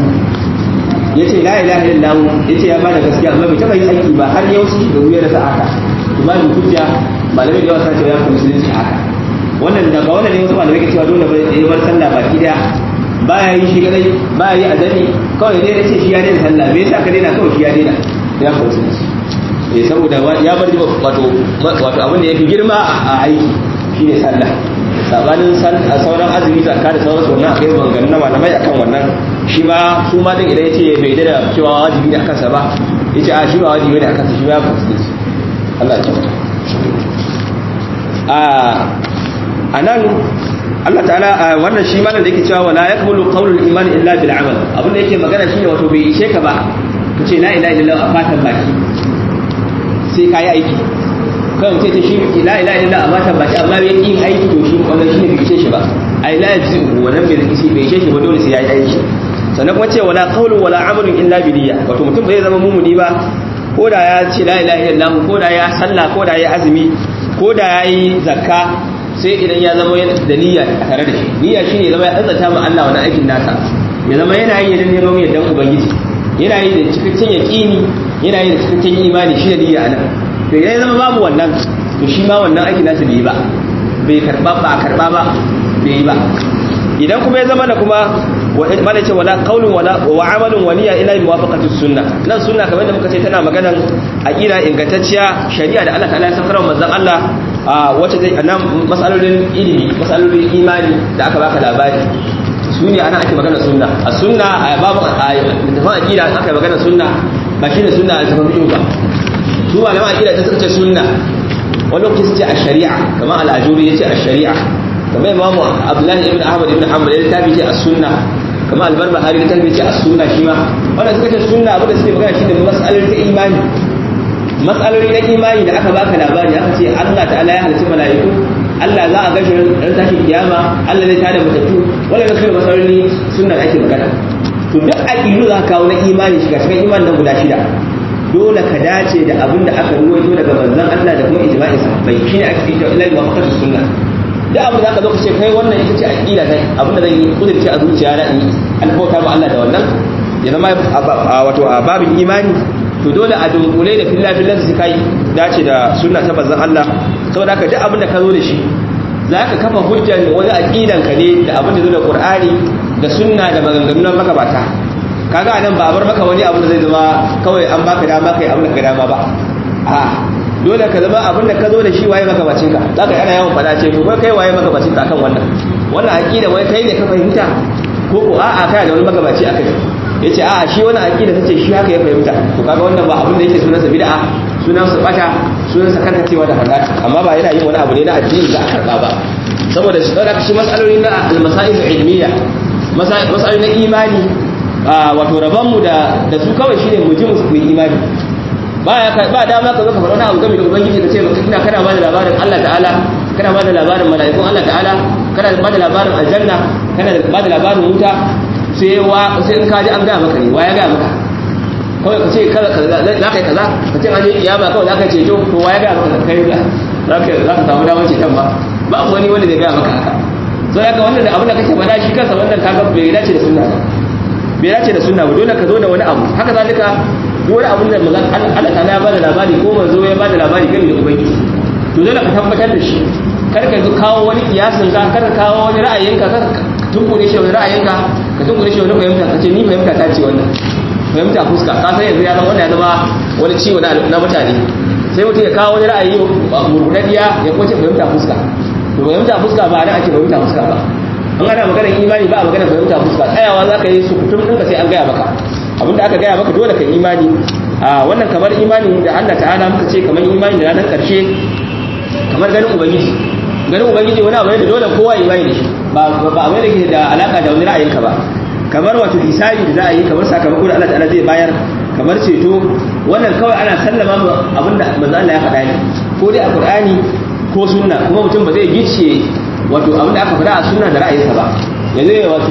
yace la ilaha illallah yace ya bada gaskiya amma bai taba yin aiki ba har yau shi da wuya da sa'aka kuma ni hujja malamai da yawa sun ce ya kuma musulunci haka wannan daga wannan ne wasu malamai ke cewa dole bai yi bar sallah baki daya baya yi shi kadai baya yi azami kawai dai yace shi ya daina sallah me yasa ka daina kawai shi ya daina ya kuma musulunci eh saboda ya bar wato wato abin da yafi girma a aiki shine sallah sabanin sauran azumi zakka da sauran wannan akai maganganun na malamai akan wannan shi ma su ma din idan yace bai da cewa wajibi ne akan sa ba yace a shi ba wajibi ne akan sa shi ba musulunci Allah ya tsare a anan Allah ta'ala wannan shi malam da yake cewa wala yakmulu qawlul iman illa bil amal abin da yake magana shine wato bai ishe ka ba kace la ilaha illallah a fatan baki sai kai aiki kan ce ta shi la ilaha illallah a fatan baki amma bai yin aiki to shi wannan shine bai ishe shi ba ai la yazi wannan bai ishe bai ishe shi ba dole sai yayi aiki sannan kuma ce wala qawlu wala amalun illa bi niyya wato mutum bai zama mumuni ba ko da ya ce la ilaha illallah ko da ya sallah ko da ya azumi ko da ya yi zakka sai idan ya zama da niyya a tare da shi niyya shi ne zama ya tsantsanta ma Allah wani aikin nasa ya zama yana yi da neman yardan ubangiji yana yi da cikakken yaqini yana yi da cikakken imani shi da niyya anan to idan ya zama babu wannan to shi ma wannan aikin nasa bai yi ba bai karba ba a karba ba bai yi ba idan kuma ya zama da kuma mana ce wala qaulun wala wa amalun wa niyya ila muwafaqati sunna nan sunna kamar da muka ce tana maganan aqida ingantacciya shari'a da Allah ta'ala ya sakar manzon Allah wacce zai nan masalolin ilimi masalolin imani da aka baka labari su ne ana ake magana sunna a sunna a babu a tafan aqida aka magana sunna ba shine sunna a tafan fiqh ba su malaman aqida ta suka ce sunna wani lokaci su ce a shari'a kamar al-ajuri yace a shari'a kamar imamu abdullahi ibn ahmad ibn hanbal ya littafi ce as-sunna kamar al-barbahari ya littafi ce as-sunna shi ma wannan suka ce sunna abin da suke magana shine mas'alolin ta imani mas'aloli na imani da aka baka labari aka ce Allah ta'ala ya halitta mala'iku Allah za a gashi ran tashin kiyama Allah zai tada matattu wannan su mas'aloli sunna da ake magana to duk aqidu za ka kawo na imani shiga cikin imanin nan guda shida dole ka dace da abin da aka ruwaito daga manzon Allah da kuma ijma'in sahabbai shine ake cewa ilal waqtu sunna da abin da aka zo ka ce kai wannan ita ce aqida kai abin da zan yi kudurci a zuciya na in albauta ma Allah da wannan ya zama wato a babin imani to dole a dunkule da filla fillan su kai dace da sunna ta manzon Allah saboda haka duk abin da ka zo da shi zaka kafa hujjar wani aqidan ka ne da abin da zo da Qur'ani da sunna da maganganun magabata kaga anan ba bar maka wani abu da zai zama kawai an baka dama kai abin da ka dama ba a dole ka zama abin da ka zo da shi waye maka bacin ka zaka ana yawan fada ce to kai waye maka bacin ka akan wannan wannan aqida wai kai ne ka fahimta ko ko a'a kai da wani magabaci akai yace a'a shi wannan aqida tace shi haka ya fahimta to kaga wannan ba abin da yake sunansa bid'a sunansa bata sunansa karkacewa da halaka amma ba yana yin wani abu ne na addini da aka karba ba saboda shi saboda shi mas'aloli na al-masail ilmiya masail na imani wato rabon mu da da su kawai shine mu ji mu imani ba ya ba dama ka zo ka faɗa wani abu game da ubangiji ka ce ina kana ba da labarin Allah ta'ala kana ba da labarin mala'ikun Allah ta'ala kana ba da labarin aljanna kana ba da labarin wuta sai wa sai in ka ji an ga maka ne wa ya ga maka kawai ka ce kaza za ka yi kaza ka ce an yi kiyama kawai za ka ce to to wa ya ga maka kai za ka za ka samu damar ceton ba ba wani wanda zai ga maka haka so ya ga wannan da abin da kake faɗa shi kansa wannan kaga bai dace da sunna ba bai dace da sunna ba dole ka zo da wani abu haka zalika duk wani abin da manzon Allah ta ya bada labari ko manzo ya bada labari kan da ubangiji to dole ka tabbatar da shi kar ka kawo wani kiyasin ka kar ka kawo wani ra'ayinka kar ka tunkure shi wani ra'ayinka ka tunkure shi wani fahimta ka ce ni fahimta ta ce wannan fahimta fuska ka san yanzu ya zama wannan ya zama wani ciwo na mutane sai mutum ya kawo wani ra'ayi murmuradiya ya kwace fahimta fuska to fahimta fuska ba da ake fahimta fuska ba an ana maganar imani ba a maganar fahimta fuska tsayawa za ka yi su kutum ɗinka sai an gaya maka abinda aka gaya maka dole ka imani a wannan kamar imani da Allah ta'ala muka ce kamar imani da ranar karshe kamar ganin ubangiji ganin ubangiji wani abu ne da dole kowa imani da shi ba ba abu da ke da alaka da wani ra'ayinka ba kamar wato hisabi da za a yi kamar sakamako da Allah ta'ala zai bayar kamar ceto wannan kawai ana sallama mu abinda manzo Allah ya faɗa ne ko dai a Qur'ani ko sunna kuma mutum ba zai gice wato abinda aka faɗa a sunna da ra'ayinsa ba yanzu wato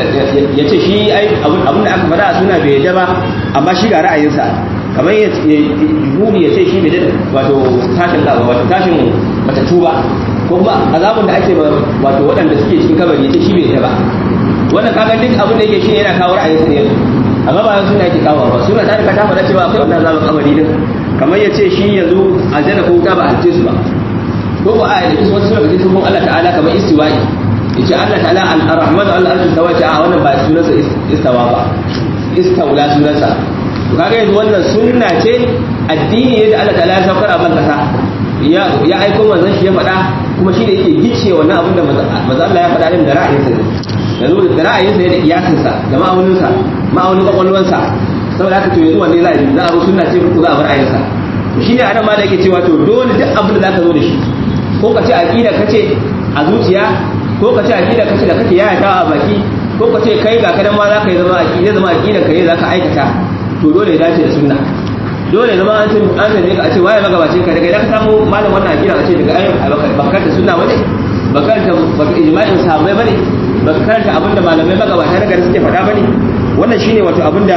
ya ce shi abinda aka faɗa a suna bai yadda ba amma shi ga ra'ayinsa kamar ya jihuni ya ce shi bai yadda wato tashin gaba wato tashin matattu ba ko kuma azabun da ake wato waɗanda suke cikin kabari ya ce shi bai yadda ba wannan kaga duk abin da yake shi yana kawo ra'ayinsa ne amma ba suna yake kawo ba suna ta rika ta faɗa cewa akwai wannan azabun kabari din kamar ya ce shi yanzu aljanna ko wuta ba halice su ba ko ko a yi wasu suna ga cikin Allah ta'ala kamar istiwa'i yace Allah ta'ala al-rahman al-arsh tawa a wannan ba sunansa istawa ba istawla sunansa to kaga yanzu wannan sunna ce addini ne da Allah ta'ala ya saukar a ban kasa ya ya aiko manzon shi ya faɗa kuma shi da yake gice wannan abin da manzon Allah ya faɗa din da ra'ayinsa ne yanzu da ra'ayinsa ne da iyakinsa da ma'auninsa ma'aunin kwakwalwansa saboda haka to yanzu wanne za a yi za a bi sunna ce ko za a bar ra'ayinsa shi ne anan ma da yake cewa to dole duk abin da zaka zo da shi ko ka ce aqida kace a zuciya ko ka ce aqida kace da kake yaya ta a baki ko ka ce kai ga kadan ma zaka yi zama aqida zama aqida ka yi zaka aikata to dole ya dace da sunna dole zama an san an san ka ce waye magabacin ka daga idan ka samu malam wannan aqida kace daga ayyukan bakar da sunna bane bakar da baka ijma'in sahabbai bane bakar da abinda malamai magabata daga suke faɗa bane wannan shine wato abinda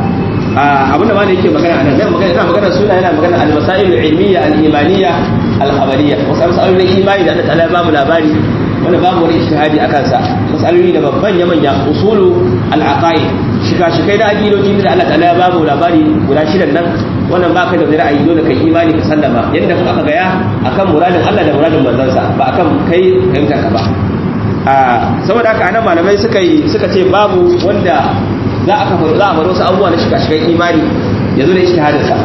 abinda ma da yake magana anan nan magana ina magana suna yana magana al-masail al-ilmiyya al-imaniyya al-khabariyya wasu masalolin imani da Allah ta'ala ya ba mu labari wanda babu wani ijtihadi akan sa masaloli da babban manya usulu al-aqaid shika-shikai da aqidoji da Allah ta'ala ya ba mu labari guda shidan nan wannan ba kai da wani ra'ayi dole kai imani ka sallama yadda kuma aka gaya akan muradin Allah da muradin manzansa ba akan kai fahimta ka ba saboda haka anan malamai suka yi suka ce babu wanda za a kafa za a bar wasu abubuwa na shiga shigan imani ya zo da ijtihadin sa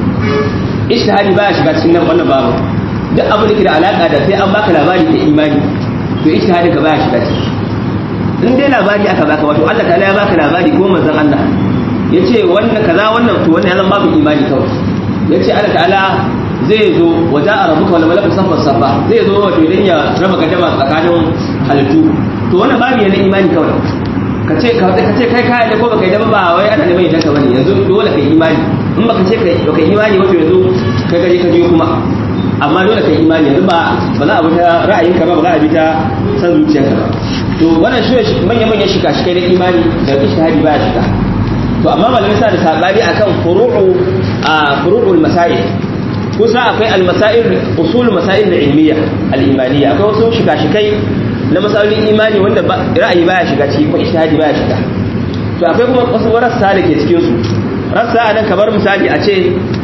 ijtihadi baya shiga cikin nan wannan babu duk abin da ke da alaka da sai an baka labari da imani to ijtihadin ka baya shiga ciki in dai labari aka baka wato Allah ta'ala ya baka labari ko manzon Allah yace wannan kaza wannan to wannan ya zama babu imani kawai yace Allah ta'ala zai zo wa ja'a rabbuka wal malaku safa safa zai zo wato idan ya raba gadama tsakanin halittu to wannan babu yana imani kawai ka ce ka ce kai kai da ko baka yi da ba wai ana neman yadda ka bane yanzu dole kai imani in baka ce kai baka imani wato yanzu kai gaje ka je kuma amma dole kai imani yanzu ba ba za a bi ta ra'ayinka ba ba za a bi ta san zuciyarka ba to wannan shi manya manyan shika shi kai da imani da ishtihadi baya shiga to amma malamai sa da sabani akan furu'u a furu'ul masail kusa akwai al-masail usul masail ilmiya al-imaniyya akwai wasu shika shikai na masalolin imani wanda ra'ayi baya shiga ciki ko ijtihadi baya shiga to akwai kuma wasu rassa da ke cikin su rassa anan kamar misali a ce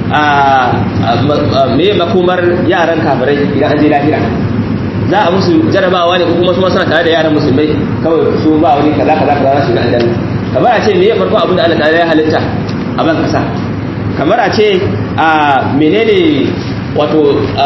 a me makomar yaran kafirai idan an je lahira za a musu jarabawa ne ko kuma su suna tare da yaran musulmai kawai su ba wani kaza kaza kaza su ga aljanna kamar a ce me ya farko abin da Allah ta'ala ya halitta a ban kasa kamar a ce a menene wato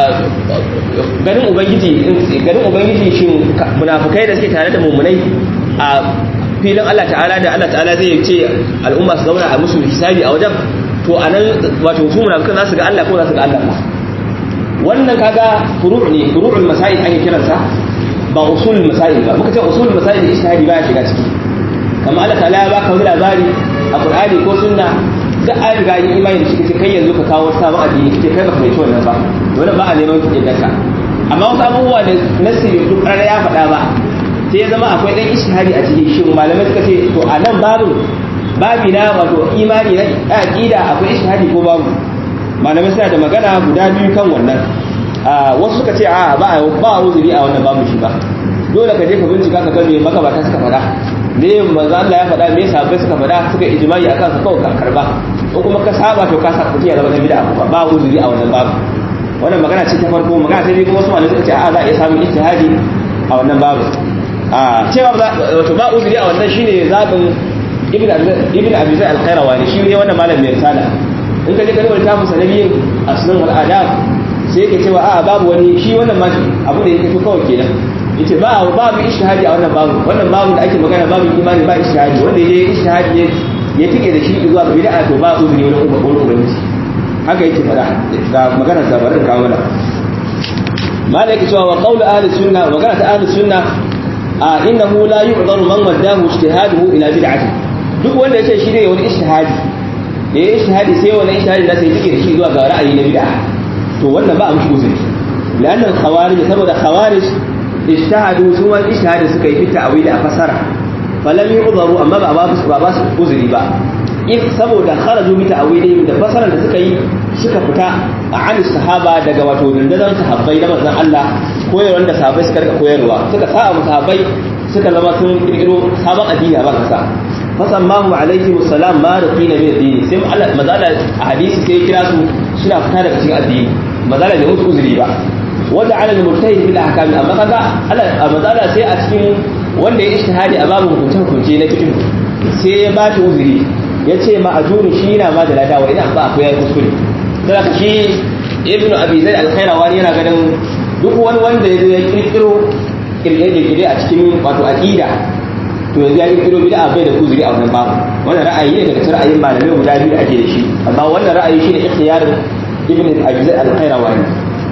ganin ubangiji ganin ubangiji shin munafikai da suke tare da mummunai a filin Allah ta'ala da Allah ta'ala zai ce al'umma su zauna a musu hisabi a wajen to anan wato su munafikan za su ga Allah ko za su ga Allah ba wannan kaga furu' ne furu'ul masail ake kiransa ba usulul masail ba muka ce usulul masail ijtihadi ba ya shiga ciki kamar Allah ta'ala ya baka wani labari a Qur'ani ko sunna da an riga yi imani da shi kace kai yanzu ka kawo sabon addini kace kai ba ka fahimci wannan ba wannan ba a neman kuɗin daka amma wasu abubuwa da nasiri duk ƙarar ya faɗa ba sai ya zama akwai ɗan ishihari a cikin shi malamai suka ce to a nan babu babi na wato imani na aƙida akwai ishihari ko babu malamai suna da magana guda biyu kan wannan wasu suka ce a ba ba uzuri a wannan babu shi ba dole ka je ka bincika ka ga me magabata suka faɗa me manzo Allah ya faɗa me sahabbai suka faɗa suka ijma'i akan sa kawai ka karba in kuma ka saba to ka saba ya zama bid'a ba ba uzuri a wannan babu wannan magana ce ta farko magana ta biyu kuma wasu malamai suka ce a za a iya samun ijtihadi a wannan babu a cewa wato ba uzuri a wannan shine zabin ibn ibn abi zaid al-qayrawani shi ne wannan malamin mai risala in ka je ka rubuta musu nabiyin asnan wal adab sai yake cewa a babu wani shi wannan ma abu da yake to kawai kenan yace ba babu ishtihadi a wannan babu wannan babu da ake magana babu imani ba ishtihadi wanda yayi ishtihadi ne ya tike da shi zuwa ga bid'a to ba uzuri wani wani ubangiji haka yake fada ga magana da barin kawo mana malaka cewa wa qawlu ahli sunna wa magana ta ahli sunna a innahu la yu'dharu man waddahu ijtihaduhu ila bid'ati duk wanda yace shi ne wani ishtihadi ya yi ishtihadi sai wani ishtihadi da sai tike da shi zuwa ga ra'ayi na bid'a to wannan ba a mushi uzuri لأن الخوارج سبب الخوارج اجتهدوا سوى الاجتهاد سكي في التأويل أفسر فلم يعذروا أما باباس باباس أزري با إذ سبب خرجوا بتأويلهم da fasaran da suka yi suka fita a an sahaba daga wato dandadan sahabbai na manzon Allah koyarwar da sahabbai suka rika koyarwa suka sa mu sahabbai suka zama sun kirkiro sabon addini a kasa fasammahu alaihi wassalam ma raqina min addini sai Allah mazala a hadisi sai kira su suna fita daga cikin addini mazala bai musu uzuri ba wanda ala al-mujtahid bil ahkam amma kaga a mazala sai a cikin wanda ya ijtihadi a babu hukunce hukunce na cikin sai ya ba ta uzuri ya ce ma'ajuri shi yana ma da ladawa idan ba akwai ya kuskure sai ka shi ibnu abi zaid al-khairawani yana ganin duk wani wanda ya zo ya kirkiro kirkire a cikin wato aqida to yanzu ya kirkiro bid'a bai da uzuri a wannan babu wannan ra'ayi ne daga cikin ra'ayin malamai guda biyu da ake da shi amma wannan ra'ayi shine ikhtiyarin ibnu abi zaid al-khairawani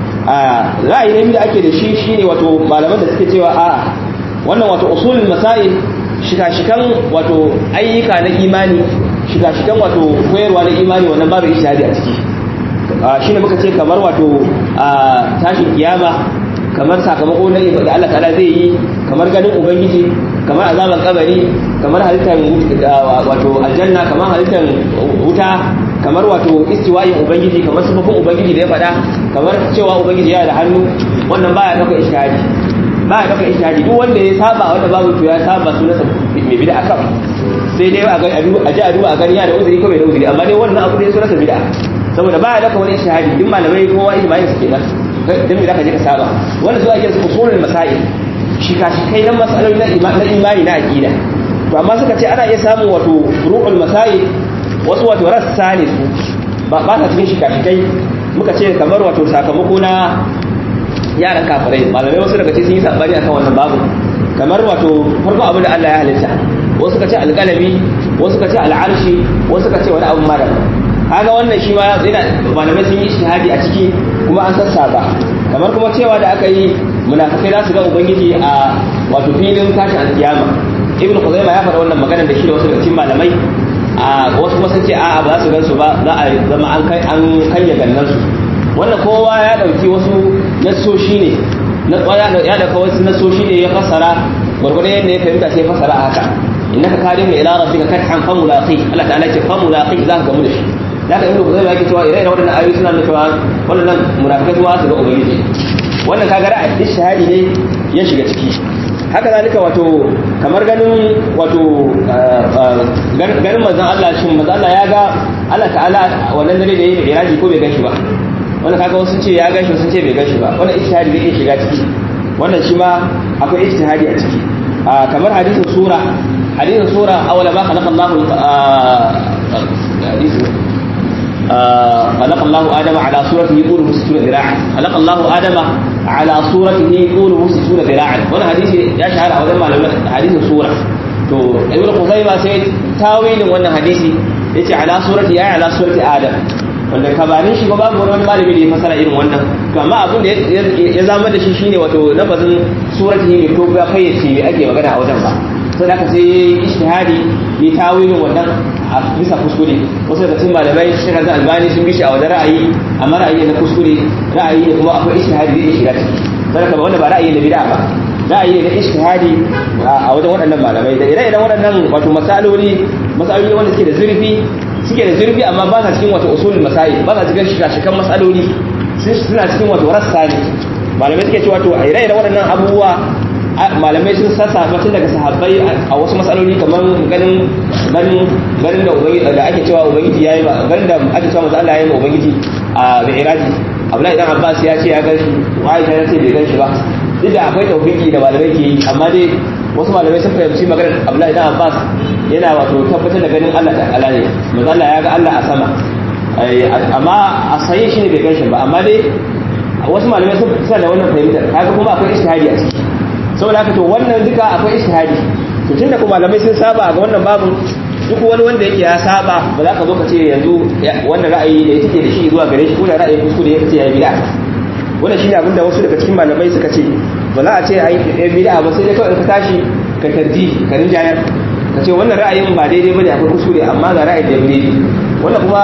ra'ayi ne da ake da shi shine wato malaman da suke cewa a wannan wato usulul masail shika-shikan wato ayyuka na imani shika-shikan wato koyarwa na imani wannan babu ishadi a ciki shine muka ce kamar wato tashin kiyama kamar sakamako na da Allah ta'ala zai yi kamar ganin ubangiji kamar azaban kabari kamar halittar wato aljanna kamar halittar wuta kamar wato istiwa'in ubangiji kamar sifofin ubangiji da ya faɗa kamar cewa ubangiji ya da hannu wannan baya dauka ishtihadi baya dauka ishtihadi duk wanda ya saba wanda babu to ya saba sunansa mai bid'a kan sai dai a ji a duba a gani ya da uzuri ko bai da uzuri amma dai wannan abu da ya sunansa bid'a saboda baya dauka wani ishtihadi duk malamai kowa ijma'in su kenan dan me zaka je ka saba wannan su ake su usulul masail shika shikai na masaloli na imani na aqida to amma suka ce ana iya samun wato furu'ul masail wasu wato rassa ne su ba ba ta cikin shika-shikai muka ce kamar wato sakamako na yaran kafirai malamai wasu daga cikin sun yi sabani akan wannan babu kamar wato farko abin da Allah ya halitta wasu suka ce alƙalami wasu suka ce al'arshi wasu suka ce wani abu mara kaga wannan shi ma yana malamai sun yi shahadi a ciki kuma an sassaba kamar kuma cewa da aka yi munafikai za su ga ubangiji a wato filin tashin alkiyama ibnu khuzaima ya faɗa wannan magana da shi da wasu daga cikin malamai a wasu kuma sun ce a'a ba za su gansu ba za a zama an kai an kanya gannan su wannan kowa ya dauki wasu nasoshi ne na ya dauka wasu nasoshi ne ya fassara gurgurdan yadda ya fahimta sai fassara haka innaka kadim ila rabbika kathan fa mulaqi Allah ta'ala ce fa mulaqi za ka gamu da shi zaka ibnu kuzayma yake cewa ire-iren waɗannan ayoyi suna nuna cewa waɗannan munafikai kuma su ga ubangiji wannan kaga ra'ayi shahadi ne ya shiga ciki haka zalika wato kamar ganin wato ganin manzon Allah shin manzon Allah ya ga Allah ta'ala wannan dare da yayi iraji ko bai gashi ba wannan kaga wasu ce ya gashi sun ce bai gashi ba wannan ijtihadi zai iya shiga ciki wannan shi ma akwai ijtihadi a ciki kamar hadisin sura hadisin sura awala ma khalaqa Allahu hadisin خلق الله آدم على صورته طوله 60 ذراعا خلق الله آدم على صورته طوله 60 ذراعا wannan hadisi ya shahara a wajen malaman hadisin sura to ibnu Khuzaima sai tawilin wannan hadisi yace ala surati ya ala surati Adam wanda kabarin shi ba babu wani malami da ya fasara irin wannan to amma abin da ya zama da shi shine wato lafazin surati ne ko ba fayyace me ake magana a wajen ba sai aka sai ishtihadi ya tawilin wannan a bisa kuskure wasu daga cikin malamai shi kan albani sun bishi a wajen ra'ayi amma ra'ayi na kuskure ra'ayi ne kuma akwai ishtihadi zai shiga ciki sai ka wanda ba ra'ayi na bid'a ba ra'ayi ne na ishtihadi a wajen waɗannan malamai da ire-iren waɗannan wato masaloli masaloli wanda suke da zurfi suke da zurfi amma ba sa cikin wato usulul masail ba sa cikin shiga masaloli suna cikin wato rassa ne malamai suke cewa to a ire-iren waɗannan abubuwa malamai sun sassa tun daga sahabbai a wasu matsaloli kamar ganin ganin ganin da ubangiji da ake cewa ubangiji yayi ba ganin da ake cewa manzo Allah yayi ma ubangiji a mi'raji Abdullahi dan Abbas ya ce ya gan shi Aisha ya ce bai gan shi ba duk da akwai tawfiki da malamai ke yi amma dai wasu malamai sun fahimci maganar Abdullahi dan Abbas yana wato tabbatar da ganin Allah ta'ala ne manzo Allah ya ga Allah a sama amma a sayi shi ne bai gan shi ba amma dai wasu malamai sun sa da wannan fahimtar kaga kuma akwai ishtihadi a ciki saboda haka to wannan duka akwai istihadi to tunda kuma malamai sun saba ga wannan babu duk wani wanda yake ya saba ba za ka zo ka ce yanzu wannan ra'ayi da yake da shi zuwa gare shi ko da ra'ayin kuskure ya ce ya bid'a wannan shine abinda wasu daga cikin malamai suka ce ba za a ce ai ya bid'a ba sai dai kawai ka tashi ka tarji ka rinjayar ka ce wannan ra'ayin ba daidai bane akwai kuskure amma ga ra'ayin da ya daidai wannan kuma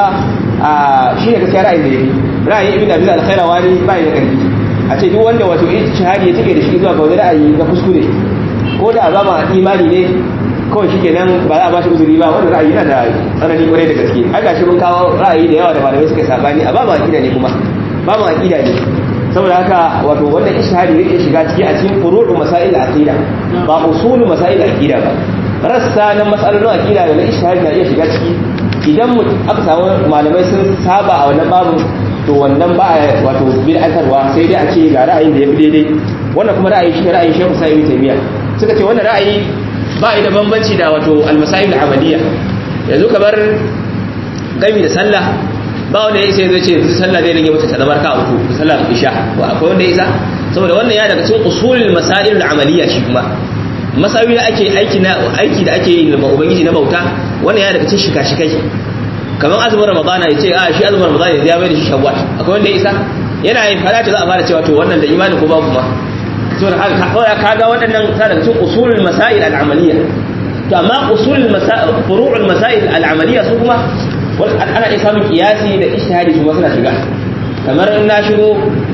shine gaskiya ra'ayin da ya ra'ayin ibn abi al-khairawani ba ya da karfi a ce duk wanda wato ijtihadi ya take da shi zuwa ga wani ra'ayi na kuskure ko da ba ma imani ne kawai shi kenan ba za a bashi uzuri ba wanda ra'ayi yana da tsanani kwarai da gaske an gashi mun kawo ra'ayi da yawa da malamai suka sabani a ba mu aqida ne kuma ba mu aqida ne saboda haka wato wannan ijtihadi yake shiga ciki a cikin furu'u masail aqida ba usulu masail aqida ba rassa na masalolin aqida da na ijtihadi na iya shiga ciki idan aka samu malamai sun saba a wannan babu to wannan ba a wato bid'atarwa sai dai a ce ga ra'ayin da ya fi daidai wannan kuma ra'ayi shi ra'ayin Sheikh Sa'id Taymiyyah suka ce wannan ra'ayi ba da bambanci da wato al-masail al-amaliyya yanzu kamar gami da sallah ba wanda ya isa zai ce sallah zai rage mata ta zama ka uku sallah isha ba akwai wanda ya isa saboda wannan ya daga cikin usulul masail al-amaliyya shi kuma masawi da ake aiki na aiki da ake yi da ubangiji na bauta wannan ya daga cikin shika-shikai kamar azumin ramadana ya ce a shi azumin ramadana ya bai da shi shawwal akwai wanda ya isa yana yin fara za a fara cewa to wannan da imani ko babu ma to da haka kawai ka ga waɗannan ta daga cikin usulul masail al-amaliyya to amma usulul masail furu'ul masail al-amaliyya su kuma ana iya samun kiyasi da ijtihadi su ma suna shiga kamar in na shigo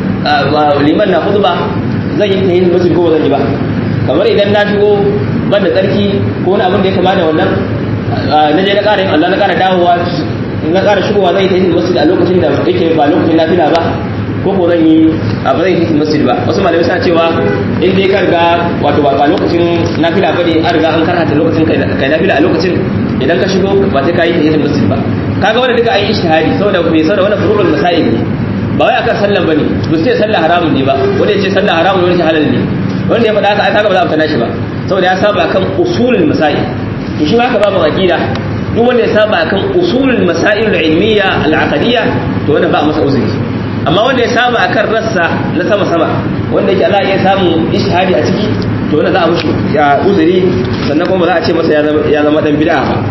liman na khutba zan yi tayin masjid ko ba zan yi ba kamar idan na shigo ban da tsarki ko wani abin da ya kama da wannan na je na ƙara yin Allah na ƙara dawowa na ƙara shigowa zai tafi masjid a lokacin da yake ba lokacin nafila ba ko ko zan yi a ba zai tafi masjid ba wasu malamai suna cewa in dai ka riga wato ba lokacin nafila ba ne an riga an karhata lokacin kai nafila a lokacin idan ka shigo ba sai ka yi tafi masjid ba kaga wanda duka an yi ishtihadi saboda me saboda wannan furu'ul masail ne ba wai akan sallan bane ba sai sallah haramun ne ba wanda ya ce sallah haramun wani halal ne wanda ya faɗa haka ai kaga ba za a fita shi ba saboda ya saba akan usulul masail to shi haka babu aqida duk wanda ya saba akan usulul masail al-ilmiyya al-aqdiyya to wannan ba masa uzuri amma wanda ya saba akan rassa na sama sama wanda yake Allah ya samu ishhadi a ciki to wannan za a mushi uzuri sannan kuma ba za a ce masa ya zama dan bid'a ba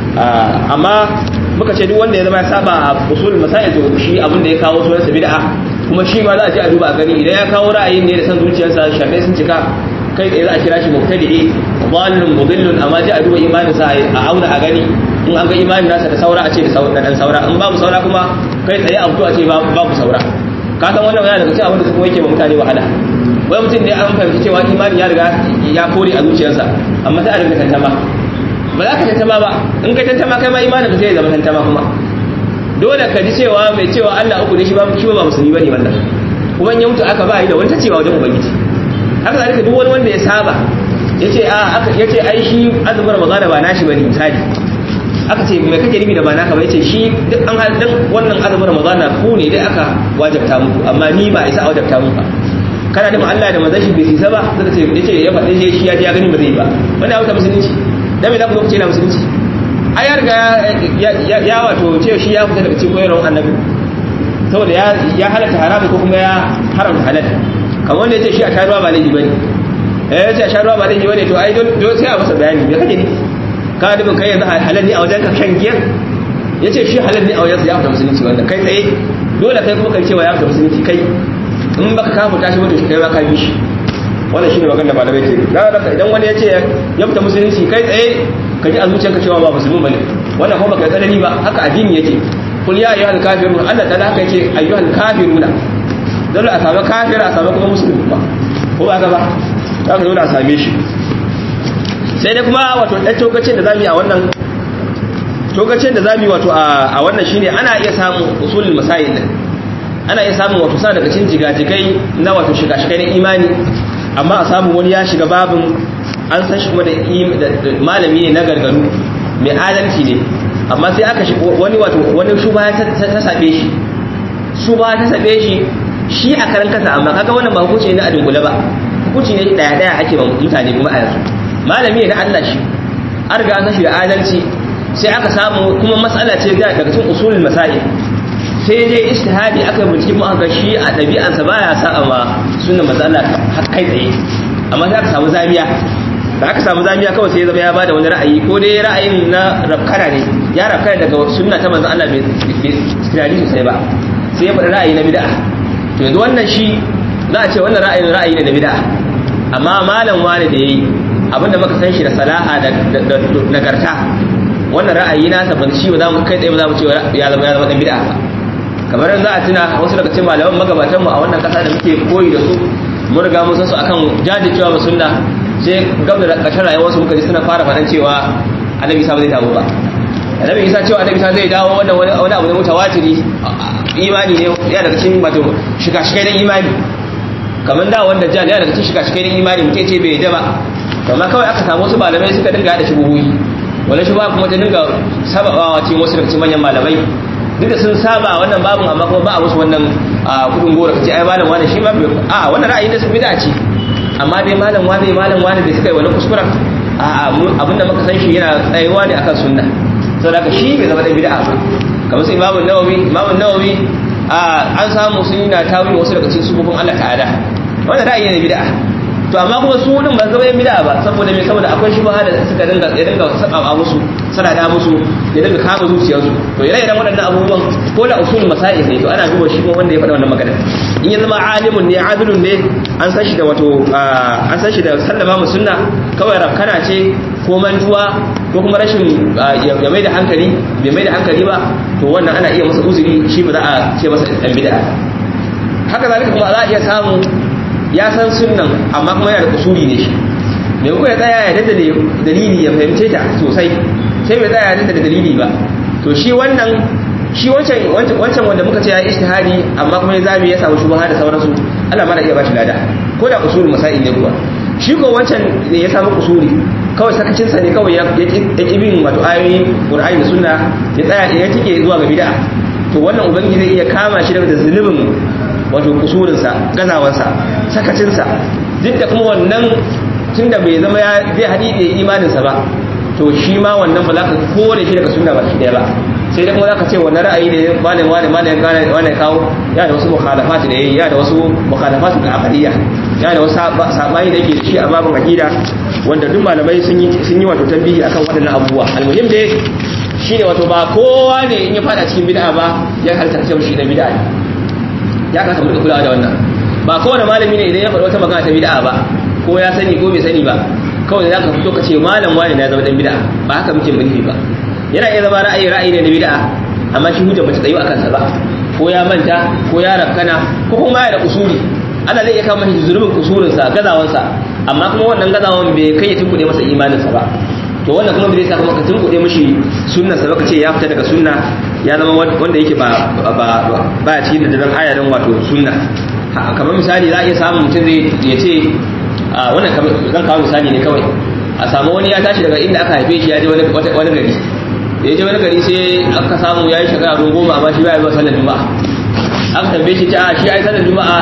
amma muka ce duk wanda ya zama ya saba a usulul masail to shi abin da ya kawo sunansa bid'a kuma shi ma za a je a duba a gani idan ya kawo ra'ayin ne da san zuciyarsa shafe sun cika kai tsaye za a kira shi mubtadi'i dhalun mudillun amma ji a duba imanin sa a auna a gani in an ga imanin nasa da saura a ce da dan saura in babu saura kuma kai tsaye a fito a ce babu saura ka san wannan yana daga cikin abin da kuma yake mutane wahala wai mutum ne an fahimci cewa imanin ya riga ya kore a zuciyarsa amma sai a rinka tantama ba za ka tantama ba in ka tantama kai ma imanin ka sai ya zama tantama kuma dole ka ji cewa mai cewa Allah uku ne shi ba shi ba musulmi bane wannan kuma in ya mutu aka ba yi da wani cewa wajen ubangiji haka zalika duk wani wanda ya saba yace a aka yace ai shi azumin ramadana ba nashi bane misali aka ce mai kake ribi da ba naka ba yace shi duk an dan wannan azumin ramadana ku ne dai aka wajabta muku amma ni ba isa wajabta muku ba kana da Allah da manzon shi bai isa ba zaka ce yace ya faɗi shi ya ji ya gani ba zai ba wannan auta musulunci dan me za ku zo ku ce na musulunci ai ya riga ya wato ce shi ya fita daga cikin koyarwar annabi saboda ya halatta haramun ko kuma ya haramta halatta kamar wanda ya ce shi a sha ruwa ba laifi bane eh ya ce a sha ruwa ba laifi bane to ai don sai a masa bayani me kake nufi ka dubin kai yanzu halal ne a wajen ka shan giyar ya ce shi halal ne a wajen ya fita musulunci wanda kai tsaye dole kai kuma kai cewa ya fita musulunci kai in baka kafa tashi mutum shi kai ma ka bi shi wannan shine magana da malamai ke da haka idan wani ya ce ya fita musulunci kai tsaye ka ji a zuciyarka cewa ba musulmi bane wannan kuma baka tsanani ba haka addini yake kul ya ayyuhal kafirun Allah ta haka yake ayyuhal kafiruna dole a samu kafir a samu kuma musulmi kuma ko ba ka ba za ka dole a same shi sai dai kuma wato ɗan tokacin da zamu yi a wannan tokacin da zamu yi wato a wannan shine ana iya samun usulul masail ana iya samun wato sa daga cikin jigajigai na wato shiga-shiga na imani amma a samu wani ya shiga babin an san shi kuma da malami ne na gargaru mai adalci ne amma sai aka shi wani wato wani shuba ta sabe shi shuba ta sabe shi shi a karan kasa amma kaga wannan ba hukunci ne na adungula ba hukunci ne daya daya ake ba mutane kuma a yanzu malami ne na Allah shi an riga an san shi da adalci sai aka samu kuma matsala ce daga cikin usulul masail sai dai istihadi aka bincike mu aka shi a ɗabi'arsa baya sa'a ma sunna matsala har kai tsaye amma sai aka samu zamiya da aka samu zamiya kawai sai ya zama ya bada wani ra'ayi ko dai ra'ayin na rafkana ne ya rafkana daga sunna ta manzon Allah bai tunani sosai ba sai ya faɗi ra'ayi na bid'a to yanzu wannan shi za a ce wannan ra'ayin ra'ayi ne na bid'a amma malam wani da yayi abinda muka san shi da salaha da nagarta wannan ra'ayi na sa ban shi ba za mu kai tsaye ba za mu ce ya zama ya zama dan bid'a ba kamar za a tuna wasu daga cikin malaman magabatanmu a wannan kasa da muke koyi da su mun riga mun san su akan jajircewa ba sunna sai gaba da ƙarshen rayuwarsu muka ji suna fara faɗan cewa annabi isa ba zai dawo ba annabi isa cewa annabi isa zai dawo wannan wani abu ne mutawatiri imani ne ya daga cikin wato shika-shikai na imani kamar da wanda jan ya daga cikin shika-shikai na imani mutum ce bai yadda ba amma kawai aka samu wasu malamai suka dinga haɗa shubuhuyi wani shubuha kuma ta dinga sabawa cikin wasu daga cikin manyan malamai duk da sun saba wannan babun amma kuma ba a musu wannan kudin gora kace ai malam wani shi ma a wannan ra'ayi ne su bid'a ce amma dai malam wani malam wani da suka yi wani kuskuren a abinda muka san shi yana tsayewa ne akan sunna saboda haka shi bai zama da bid'a ba kamar su imamu nawawi imamu nawawi an samu sun yi na tawili wasu daga cikin sufufin Allah ta'ala wannan ra'ayi ne bid'a to amma kuma su din ba zama yin bid'a ba saboda me saboda akwai shi da suka dinga ya dinga saba musu sanada musu ya dinga kama zuciyarsu to ire iren waɗannan abubuwan ko da usul masail ne to ana duba shi ko wanda ya faɗa wannan magana in ya zama alimun ne adilun ne an san shi da wato an san shi da sallama mu sunna kawai rafkana ce ko mantuwa ko kuma rashin ya mai da hankali bai mai da hankali ba to wannan ana iya masa uzuri shi ba za a ce masa dan bid'a haka zalika kuma za a iya samu ya san sunnan amma kuma yana da kusuri ne shi mai kuwa ya tsaya ya dada dalili ya fahimce ta sosai sai bai tsaya ya dada dalili ba to shi wannan shi wancan wancan wanda muka ce ya ishtihadi amma kuma ya zabi ya samu shubha da sauransu Allah ma da iya bashi lada ko da usul masail ne kuwa shi ko wancan ne ya samu kusuri kawai sakacin sa ne kawai ya ya bin wato ayoyi Qur'ani da Sunna ya tsaya ya tike zuwa ga bid'a to wannan ubangiji zai iya kama shi da zulubin wato kusurinsa gazawarsa sakacinsa duk da kuma wannan tun da bai zama ya zai haɗiɗe imaninsa ba to shi ma wannan ba za ka kore shi daga sunna ba shi ɗaya ba sai dai kuma za ka ce wannan ra'ayi da malin wani malin gane wani kawo ya da wasu mukhalafat da yayi ya da wasu mukhalafat da aqidiyya ya da wasu sabani da yake da shi a babin aqida wanda duk malamai sun yi sun yi wato tambihi akan waɗannan abubuwa almuhim dai shine wato ba kowa ne in ya fada cikin bid'a ba ya halitta ce shi da bid'a ya kasa mu kulawa da wannan ba kowane malami ne idan ya faɗi wata magana ta bid'a ba ko ya sani ko bai sani ba kawai za ka fito ka ce malam wani na zama dan bid'a ba haka muke mulki ba yana iya zama ra'ayi ra'ayi ne na bid'a amma shi hujja bata tsayu akan sa ba ko ya manta ko ya rakkana ko kuma ya da usuli Allah zai iya kama shi zulubin usulin sa gazawan sa amma kuma wannan gazawan bai kai ya tunkuɗe masa imanin sa ba to wannan kuma bai sa kuma ka tunkuɗe mishi sunnar sa ba ka ce ya fita daga sunna ya zama wanda yake ba ba ba cikin da dan aya dan wato sunna kamar misali za a iya samun mutum zai ya ce a wannan zan kawo misali ne kawai a samu wani ya tashi daga inda aka haife shi ya je wani gari da ya je wani gari sai aka samu ya yi shekara don goma amma shi ba ya zuwa sallar juma'a aka tambaye shi ta shi ya yi sallar juma'a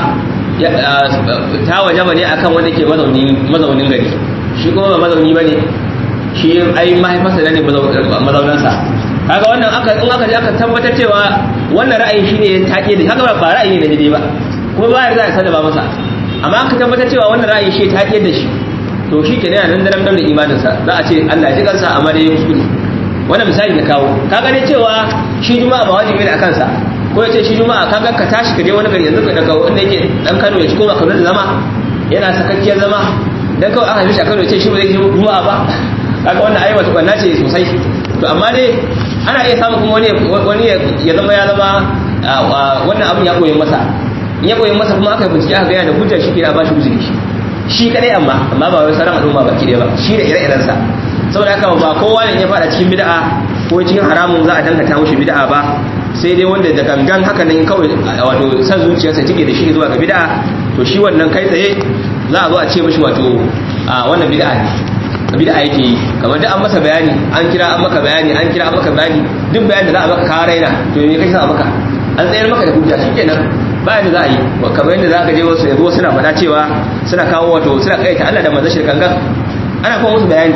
ta waje ba ne akan wanda ke mazaunin gari shi kuma ba mazauni ba ne shi ai mahaifarsa ne mazaunansa kaga wannan aka in aka je aka tabbatar cewa wannan ra'ayi shine take da kaga ba ra'ayi ne daidai ba kuma ba ya za a sallama masa amma aka tabbatar cewa wannan ra'ayi shi take da shi to shi ke nan da nan da imaninsa za a ce Allah ji kansa amma dai kuskure wannan misali da kawo kaga ne cewa shi juma'a ba wajibi ne a kansa ko ya ce shi juma'a kaga ka tashi ka je wani gari yanzu daga wanda yake dan Kano ya ci koma Kano da zama yana sakakkiyar zama dan kawai aka shi a Kano ya ce shi ba zai juma'a ba kaga wannan ayi wata kwanna ce sosai to amma dai ana iya samun kuma wani wani ya zama ya zama wannan abin ya koyi masa in ya koyi masa kuma aka bincike aka gaya da hujja shi kira ba shi uzuri shi shi kadai amma amma ba wai sauran al'umma baki ɗaya ba shi da ire-iren sa saboda haka ba kowa ne ya fada cikin bid'a ko cikin haramun za a dangata mushi bid'a ba sai dai wanda da gangan haka nan kawai wato san zuciyarsa take da shi zuwa ga bid'a to shi wannan kai tsaye za a zo a ce mishi wato wannan bid'a ne bid'a yake yi kamar duk an masa bayani an kira an maka bayani an kira an maka bayani duk bayanin da za a maka ka raina to me kai sa maka an tsayar maka da hujja shikenan bayan da za a yi kamar yadda za ka je wasu yanzu suna faɗa cewa suna kawo wato suna kaita Allah da manzon shirkan gan ana kuma musu bayani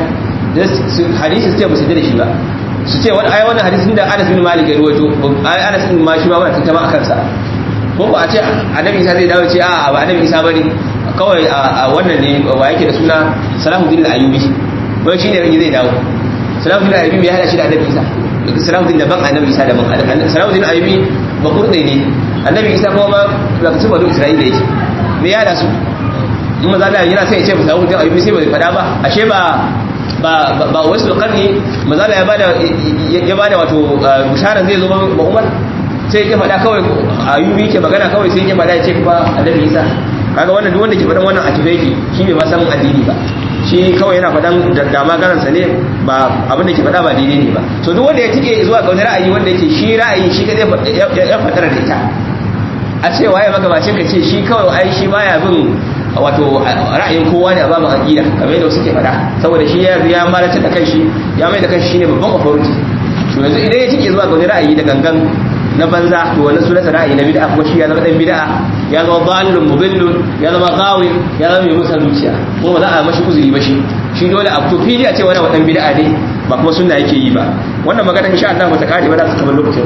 hadisi su ce ba su da shi ba su ce wani ayi wannan hadisin da Anas bin Malik ya ruwaito ayi Anas bin ma shi ma wannan tantama akan sa ko ko a ce annabi Isa zai dawo ce a ba annabi Isa bane kawai a wannan ne wa yake da suna Salahuddin al-Ayyubi wai shine ne zai dawo Salahuddin al-Ayyubi ya hada shi da annabi Isa Salahuddin daban annabi Isa daban Salahuddin al-Ayyubi ba kurde ne annabi Isa kuma ma daga cikin banu Isra'ila yake me ya da su in maza da yana sai ya ce ba Salahuddin al-Ayyubi sai bai fada ba ashe ba ba ba wasu karni maza da ya bada ya bada wato bisharar zai zo ba Umar sai ya faɗa kawai Ayyubi ke magana kawai sai ya faɗa ya ce ba annabi Isa kaga wannan duk wanda ke faɗan wannan a tibeki shi bai ma san addini ba shi kawai yana faɗan da magaransa ne ba abin da ke faɗa ba daidai ne ba so duk wanda ya tike zuwa ga wani ra'ayi wanda yake shi ra'ayi shi kadai ya faɗar da ita a ce waye magabacin ka ce shi kawai ai shi baya bin wato ra'ayin kowa ne a babu aqida kamar yadda suke faɗa saboda shi ya ya malata da kanshi ya mai da kanshi shine babban authority to yanzu idan ya tike zuwa ga wani ra'ayi da gangan na banza to wannan sunansa ra'ayi na bid'a kuma shi ya zama dan bid'a ya zama dalilun mubillun ya zama gawi ya zama mai musa zuciya kuma ba za a mashi uzuri ba shi shi dole a to fili a ce wani wadan bid'a ne ba kuma sunna yake yi ba wannan magana insha Allah ba ta kare ba za ta kamar lokacin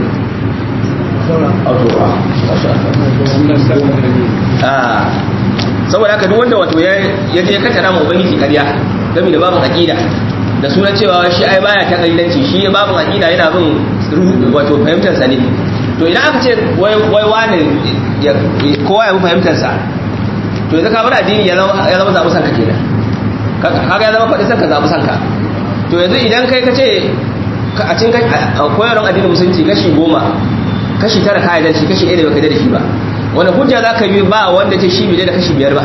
saboda haka duk wanda wato ya je kattara mu ubangiji ƙarya game da babin aqida da sunan cewa shi ai baya ta kalilanci shi babin aqida yana bin wato fahimtar sa ne to idan aka ce wai wani kowa ya bi fahimtarsa to yanzu ka bar addini ya zama zaɓi sanka kenan haka ya zama faɗi sanka zaɓi sanka to yanzu idan kai ka ce a cin koyarwar addinin musulunci kashi goma kashi tara ka yarda shi kashi ɗaya da baka da shi ba wani hujja za ka bi ba wanda ce shi bai da kashi biyar ba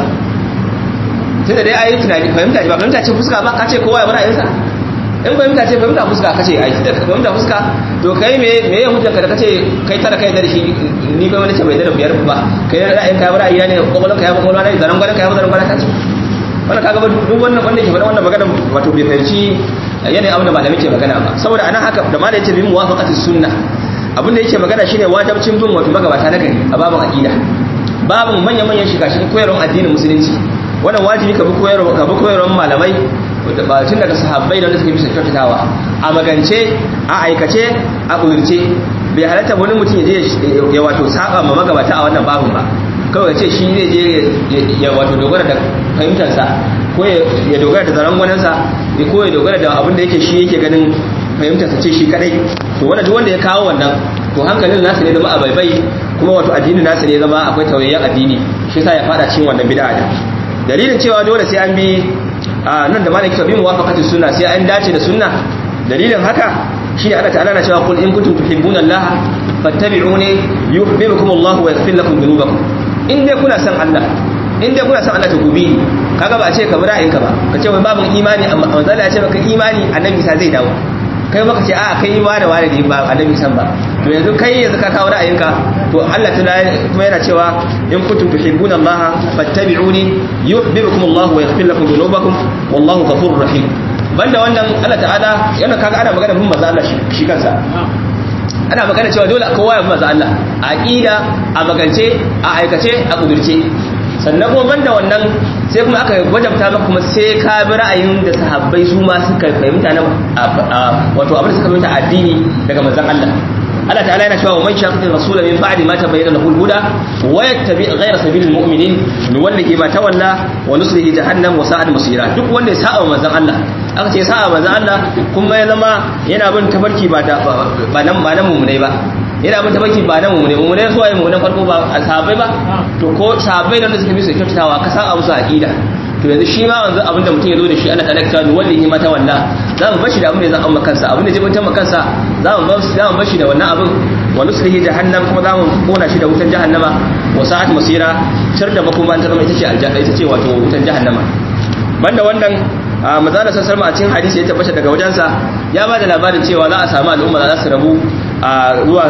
tun da dai ayi tunani fahimta ba fahimta ce fuska ba ka ce kowa ya bar ayinsa in fahimta ce fahimta fuska kace ai da fahimta fuska to kai me me ya hujjanka da kace kai tara kai da shi ni kai wani ce bai da biyar ba kai ra'ayin ka ra'ayi ne kokolon ka ya kokolon ne zaran gwaran ka ya zaran gwaran ka ce wannan kaga ba duk wannan wanda ke faɗa wannan magana wato bai fahimci yanayin abin da malami ke magana ba saboda anan haka da malami ce bi muwafaqati sunna abin da yake magana shine wajibcin bin wato magabata na gari a babin aqida babin manyan manyan shiga shi koyarwar addinin musulunci wannan wajibi ka bi koyarwar ka bi koyarwar malamai ba tun daga sahabbai da wanda suka bisa kyautatawa a magance a aikace a ƙudurce bai halatta wani mutum ya je ya wato saba ma magabata a wannan babin ba kawai ce shi zai je ya wato dogara da fahimtarsa ko ya dogara da zarangwanansa ko ya dogara da abin da yake shi yake ganin fahimtarsa ce shi kadai to wanda duk wanda ya kawo wannan to hankalin nasa ne zama a baibai kuma wato addinin nasa ne zama akwai tauyayyen addini shi yasa ya fada cikin wannan bid'a dalilin cewa dole sai an bi nan da malaki tabi muwafaqati sunna sai an dace da sunna dalilin haka shine Allah ta'ala na cewa qul in kuntum tuhibbuna Allah fattabi'uni yuhibbukum Allah wa yaghfir lakum dhunubakum in dai kuna san Allah in dai kuna san Allah to ku bi kaga ba a ce ka bi ra'ayinka ba ka ce wai babu imani amma manzo Allah ya ce maka imani annabi sa zai dawo kai maka ce a kai wa da wani ne ba annabi san ba to yanzu kai yanzu ka kawo ra'ayinka to Allah kuma yana cewa in kuntum tuhibbuna Allah fattabi'uni yuhibbukum Allah wa yaghfir lakum dhunubakum wallahu ghafurur rahim banda wannan Allah ta'ala yana kaga ana magana bin manzo Allah shi kansa ana magana cewa dole kowa ya bi manzo Allah a aqida a magance a aikace a kudurce sannan kuma banda wannan sai kuma aka wajabta maka kuma sai ka bi ra'ayin da sahabbai su ma suka fahimta na wato abin da suka fahimta addini daga manzon Allah Allah ta'ala yana cewa man shaqiqi rasul min ba'di ma tabayyana lahu al-huda wa yattabi ghayra sabilil mu'minin nuwallihi ma tawalla wa nuslihi jahannam wa sa'at masira duk wanda ya sa'a manzon Allah aka ce sa'a manzon Allah kuma ya zama yana bin tafarki ba da ba nan ba nan mu'minai ba yana bin tafarki ba nan mu'minai mu'minai su waye mu'minan farko ba sahabbai ba to ko sahabbai da suka bi su kyautatawa ka san abu su aqida to yanzu shi ma wanzu abinda mutum ya zo da shi Allah ta'ala ta wallahi mata walla za mu bashi da abin da zan amma kansa abin da zai mutum kansa za mu bashi za mu bashi da wannan abin wa nuslihi jahannam kuma za mu kona shi da wutan jahannama wa sa'at masira tar da makoma ta zama ita ce aljanna ita ce wato wutan jahannama banda wannan mazala sassar ma a cikin hadisi ya tabbata daga wajensa ya ba da labarin cewa za a samu al'umma za su rabu a zuwa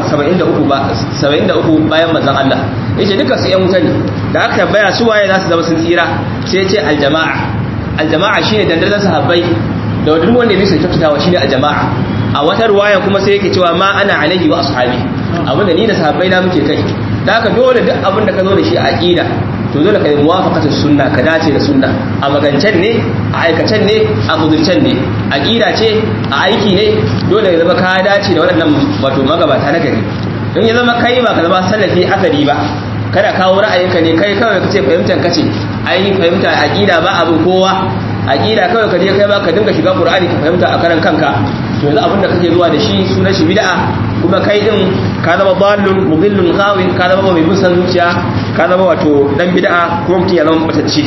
73 bayan manzon Allah yace duka su yan wuta ne da aka tambaya su waye za su zama sun tsira sai ya ce aljama'a aljama'a shine dandazon sahabbai da duk wanda ya bisa kyautatawa shine aljama'a a wata ruwaya kuma sai yake cewa ma ana alaihi wa ashabi abinda ni da sahabbai na muke kai da haka dole duk abin da ka zo da shi a aqida to dole ka yi muwafaqatus sunna ka dace da sunna a magancen ne a aikacen ne a kudurcen ne aqida ce a aiki ne dole ya zama ka dace da waɗannan wato magabata na gari in ya zama kai ba ka zama salafi asali ba kada kawo ra'ayinka ne kai kawai kace fahimtar kace ai fahimta aqida ba abin kowa aqida kawai ka je kai ba ka dinga shiga qur'ani ka fahimta a karan kanka to yanzu abin da kake zuwa da shi sunan shi bid'a kuma kai din ka zama dallun mudillun ghawin ka zama mai musan zuciya ka zama wato dan bid'a kuma mutum ya zama batacci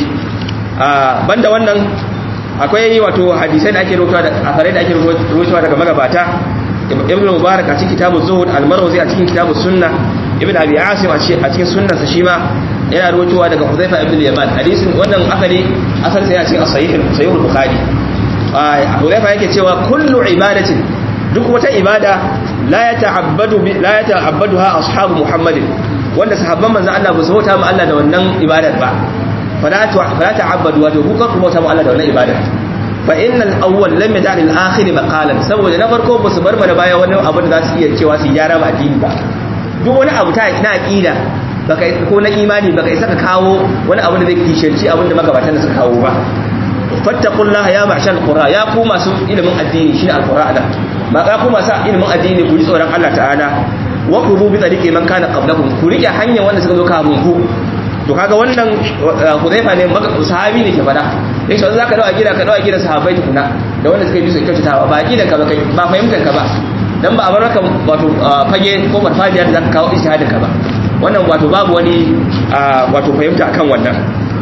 a banda wannan akwai wato hadisai da ake rawaitowa da afarai da ake rawaitowa daga magabata ibn mubarak a cikin kitabuz zuhud al-marwazi a cikin kitabus sunna ibn abi asim a cikin sunnarsa shi ma yana rawaitowa daga huzaifa ibn yaman hadisin wannan akali asal sai a cikin as-sahih sahih al-bukhari huzaifa yake cewa kullu ibadatin duk wata ibada la yata'abbadu la yata'abbaduha ashabu muhammadin wanda sahabban manzon Allah ba su bauta ma Allah da wannan ibadar ba fala ta'abbadu wato ku kan bauta ma Allah da wannan ibadar fa innal awwal lam yada' lil akhir maqalan saboda na farko ba su bar mana baya wani abu da za su iya cewa su gyara ba addini ba duk wani abu ta na aqida baka ko na imani baka isa ka kawo wani abu da zai kishirci abin da magabatan da suka kawo ba fattaqullaha ya ma'shal qura ya ku masu ilimin addini shine alqur'ana ba ya ku masu ilimin addini ku ji tsoron Allah ta'ala wa qulu bi tariqi man kana qablakum ku rike hanyar wanda suka zo kafin ku to kaga wannan Hudayfa ne sahabi ne ke fada yake sai zaka dawo gida ka dawo gida sahabbai tukuna da wanda suka yi su kyautatawa ba gidan ka ba kai ba fahimtar ka ba dan ba a bar maka wato fage ko farfajiya da zaka kawo ijtihadin ka ba wannan wato babu wani wato fahimta akan wannan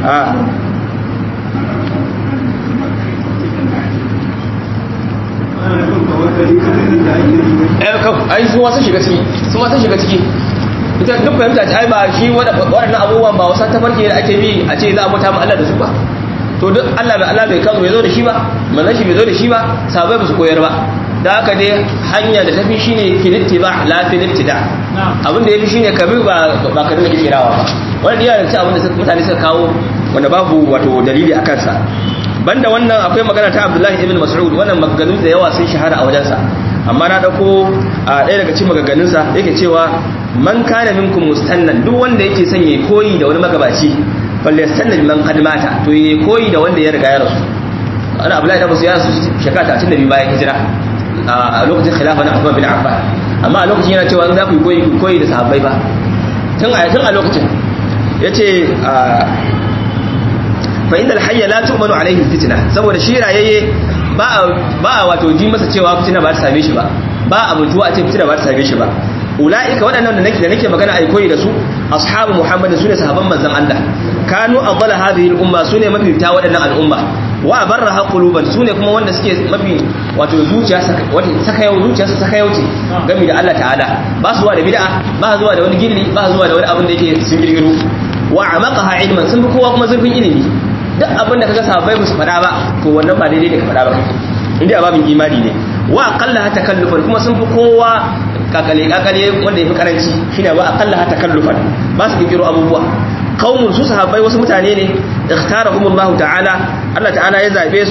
ai su wasu shiga ciki su wasu shiga ciki ita duk fahimta ce ai ba shi waɗannan abubuwan ba wasan tafarki da ake bi a ce za a bauta ma Allah da su ba to duk Allah bai Allah bai kawo bai zo da shi ba manzon shi bai zo da shi ba sahabbai ba su koyar ba da haka dai hanya da tafi shine filittiba la filittida abin da yafi shine ka bi ba ba ka dinga kirawa ba wannan yana da abin da mutane suka kawo wanda babu wato dalili a kansa banda wannan akwai magana ta Abdullahi ibn Mas'ud wannan maganganu da yawa sun shahara a wajensa amma na dauko a ɗaya daga cikin maganganunsa yake cewa man kana minkum mustannan duk wanda yake son yayi koyi da wani magabaci balle yastanna man qad mata to yayi koyi da wanda ya riga ya rasu ana Abdullahi ibn Mas'ud ya rasu shekara 32 bayan hijira a lokacin khilafa na Uthman bin Affan amma a lokacin yana cewa za ku koyi koyi da sahabbai ba tun a tun a lokacin yace fa inda alhayya la tu'manu alaihi fitna saboda shi rayayye ba ba wato ji masa cewa fitina ba ta same shi ba ba a mutuwa a ce fitina ba ta same shi ba ulaika waɗannan da nake da nake magana ai koyi da su ashabu muhammadin sune sahabban manzon Allah kanu afdala hadhihi al-umma sune mafi ta waɗannan al'umma wa barraha quluban sune kuma wanda suke mafi wato zuciya wato sakayau zuciya su sakayau ce game da Allah ta'ala ba su zuwa da bid'a ba zuwa da wani gilli ba zuwa da wani abin da yake sun girgiro wa amaqaha ilman sun bi kowa kuma zurfin ilimi duk abin da kaga sahabbai ba su faɗa ba to wannan ba daidai da ka faɗa ba inda babin imani ne wa aqalla ha takallufan kuma sun fi kowa kakale kakale wanda yafi karanci shine wa aqalla ha takallufan ba su kikiro abubuwa qaumun su sahabbai wasu mutane ne ikhtarahumullahu ta'ala Allah ta'ala ya zabe su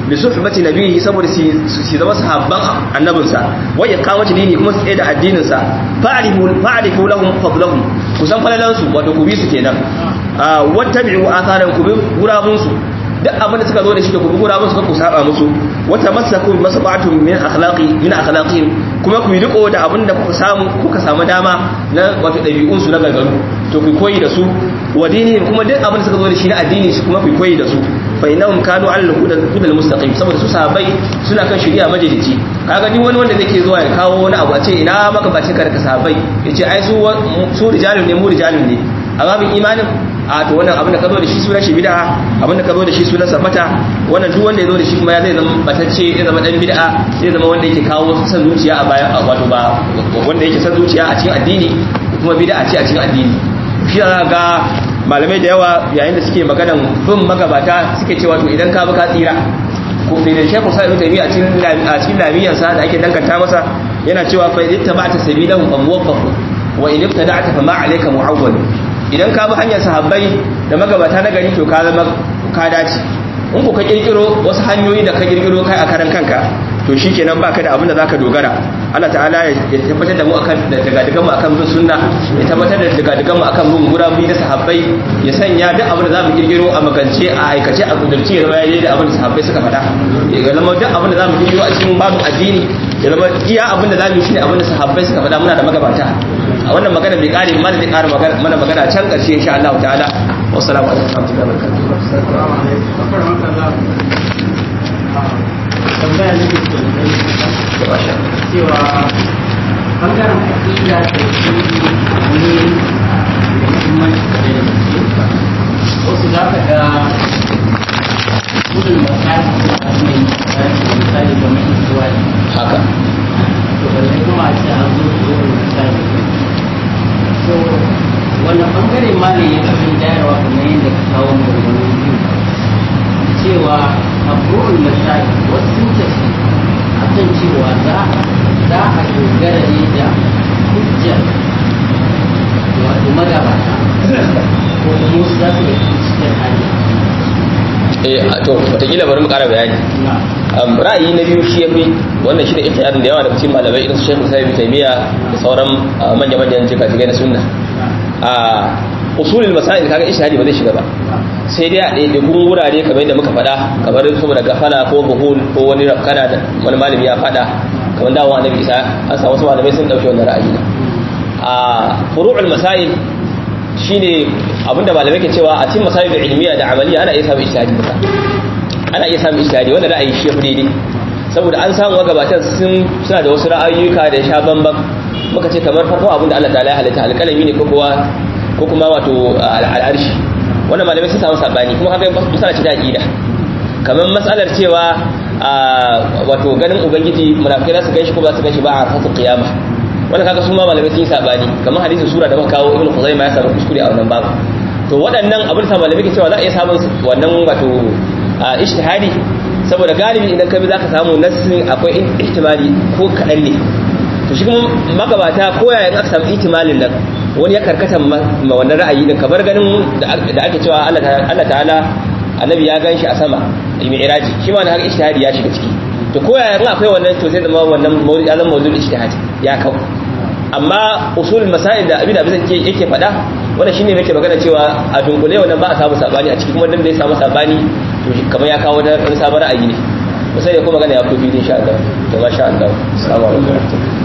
bi suhbati nabihi saboda su zama sahabban annabinsa wa iqamati dini kuma su da addinin sa fa'rifu fa'rifu lahum fadlahum ku san falalan su wato ku bi su kenan wattabi'u atharan ku bi gurabun su duk abin da suka zo da shi da ku bi gurabun su ku saba musu wata masaku bi masabatu min akhlaqi min akhlaqihim kuma ku yi riko da abin da kuka samu kuka samu dama na wato dabi'un su na gargaru to ku koyi da su wa dinihim kuma duk abin da suka zo da shi na addini shi kuma ku koyi da su fa innahum kanu ala al-hudal mustaqim saboda su sahabbai suna kan shari'a majalici kaga duk wani wanda zai zuwa ya kawo wani abu a ce ina maka bace ka daga sahabbai yace ai su su rijalun ne mu rijalun ne amma bin imanin a to wannan abin da ka zo da shi sunan shi bid'a abin da ka zo da shi sunan sabata wannan duk wanda ya zo da shi kuma ya zai zama batacce ya zama dan bid'a zai zama wanda yake kawo san zuciya a baya wato ba wanda yake san zuciya a cikin addini kuma bid'a ce a cikin addini shi ga malamai da yawa yayin da suke maganan bin magabata suke cewa to idan ka bi ka tsira ko da shekhu sai mutum a cikin a cikin lamiyan sa da ake danganta masa yana cewa fa idan tabata sabilahu fa muwaffaq wa in ibtada'ta fa ma alayka mu'awwal idan ka bi hanyar sahabbai da magabata na gari to ka zama ka dace in ku ka kirkiro wasu hanyoyi da ka kirkiro kai a karan kanka to shikenan baka da abin da zaka dogara Allah ta'ala ya tabbatar da mu akan daga daga mu akan bin sunna ya tabbatar da daga daga mu akan bin gurabi da sahabbai ya sanya duk abin da zamu kirkiro a magance a aikace a kudurci ya zama yayi da abin da sahabbai suka faɗa ya ga zama duk abin da zamu kirkiro a cikin babu addini ya zama iya abin da zamu yi shine abin da sahabbai suka faɗa muna da magabata a wannan magana bai kare mana da ƙara mana magana can ƙarshe insha Allah ta'ala wassalamu alaikum wa rahmatullahi tambaya ne ke cewa bangaren aƙida da shi ne da muhimmanci da da gaske wasu za ka ga gudun masali da mai misali da mai zuwa haka to balle kuma a ce an zo da gudun misali so wannan bangare ma ne ya fi jayarwa kamar yadda ka kawo maganganu biyu cewa abubuwan misali wasu sun tafi a kan cewa za za a dogara ne da hujjar wato magabata ko kuma su za su yi cikin hali eh to wataƙila bari mu ƙara bayani um, ra'ayi na biyu shi yafi wannan shi da ihtiyadin da yawa daga cikin malamai irin su Sheikh Musa ibn Taymiya da sauran manya-manyan jikajigai na sunna a usulul masail kaga ishhadi ba zai shiga ba sai dai a ɗaiɗaikun wurare kamar yadda muka faɗa kamar saboda gafala ko buhul ko wani rafkana da wani malami ya faɗa kamar dawo annabi isa an samu wasu malamai sun ɗauki wannan ra'ayi a furu'ul masail shine abinda malamai ke cewa a cikin masail da ilmiya da amaliya ana iya samun ishtihadi ba ana iya samun ishtihadi wanda ra'ayi shi yafi daidai saboda an samu gabatan sun suna da wasu ra'ayoyuka da ya sha bambam muka ce kamar farko abinda Allah ta'ala ya halitta alƙalami ne ko kuwa ko kuma wato al'arshi wannan malamai sun samu sabani kuma haka misala ce ta aqida kamar matsalar cewa wato ganin ubangiji munafikai za su ganshi ko ba su ganshi ba a rafatul qiyama wannan kaga su ma malamai sun yi sabani kamar hadisin sura da muka kawo ibnu khuzaimah ya samu kuskure a wannan babu to waɗannan abin da malamai ke cewa za a iya samun wannan wato ijtihadi saboda galibi idan ka bi zaka samu nassin akwai ihtimali ko kaɗan ne to shi kuma magabata ko yayin aka samu ihtimalin nan wani ya karkata ma wannan ra'ayi din kamar ganin da ake cewa Allah ta'ala annabi ya ganshi a sama mi'raji shi ma har ijtihadi ya shiga ciki to ko yayin akwai wannan to sai zama wannan mawdu'i alam mawdu'ul ijtihad ya kau amma usul masail da abin da abin ke yake faɗa wannan shine yake magana cewa a dunkule wannan ba a samu sabani a cikin kuma dan da ya samu sabani to kamar ya kawo da sabon ra'ayi ne sai da kuma magana ya kofi insha Allah to masha Allah assalamu alaikum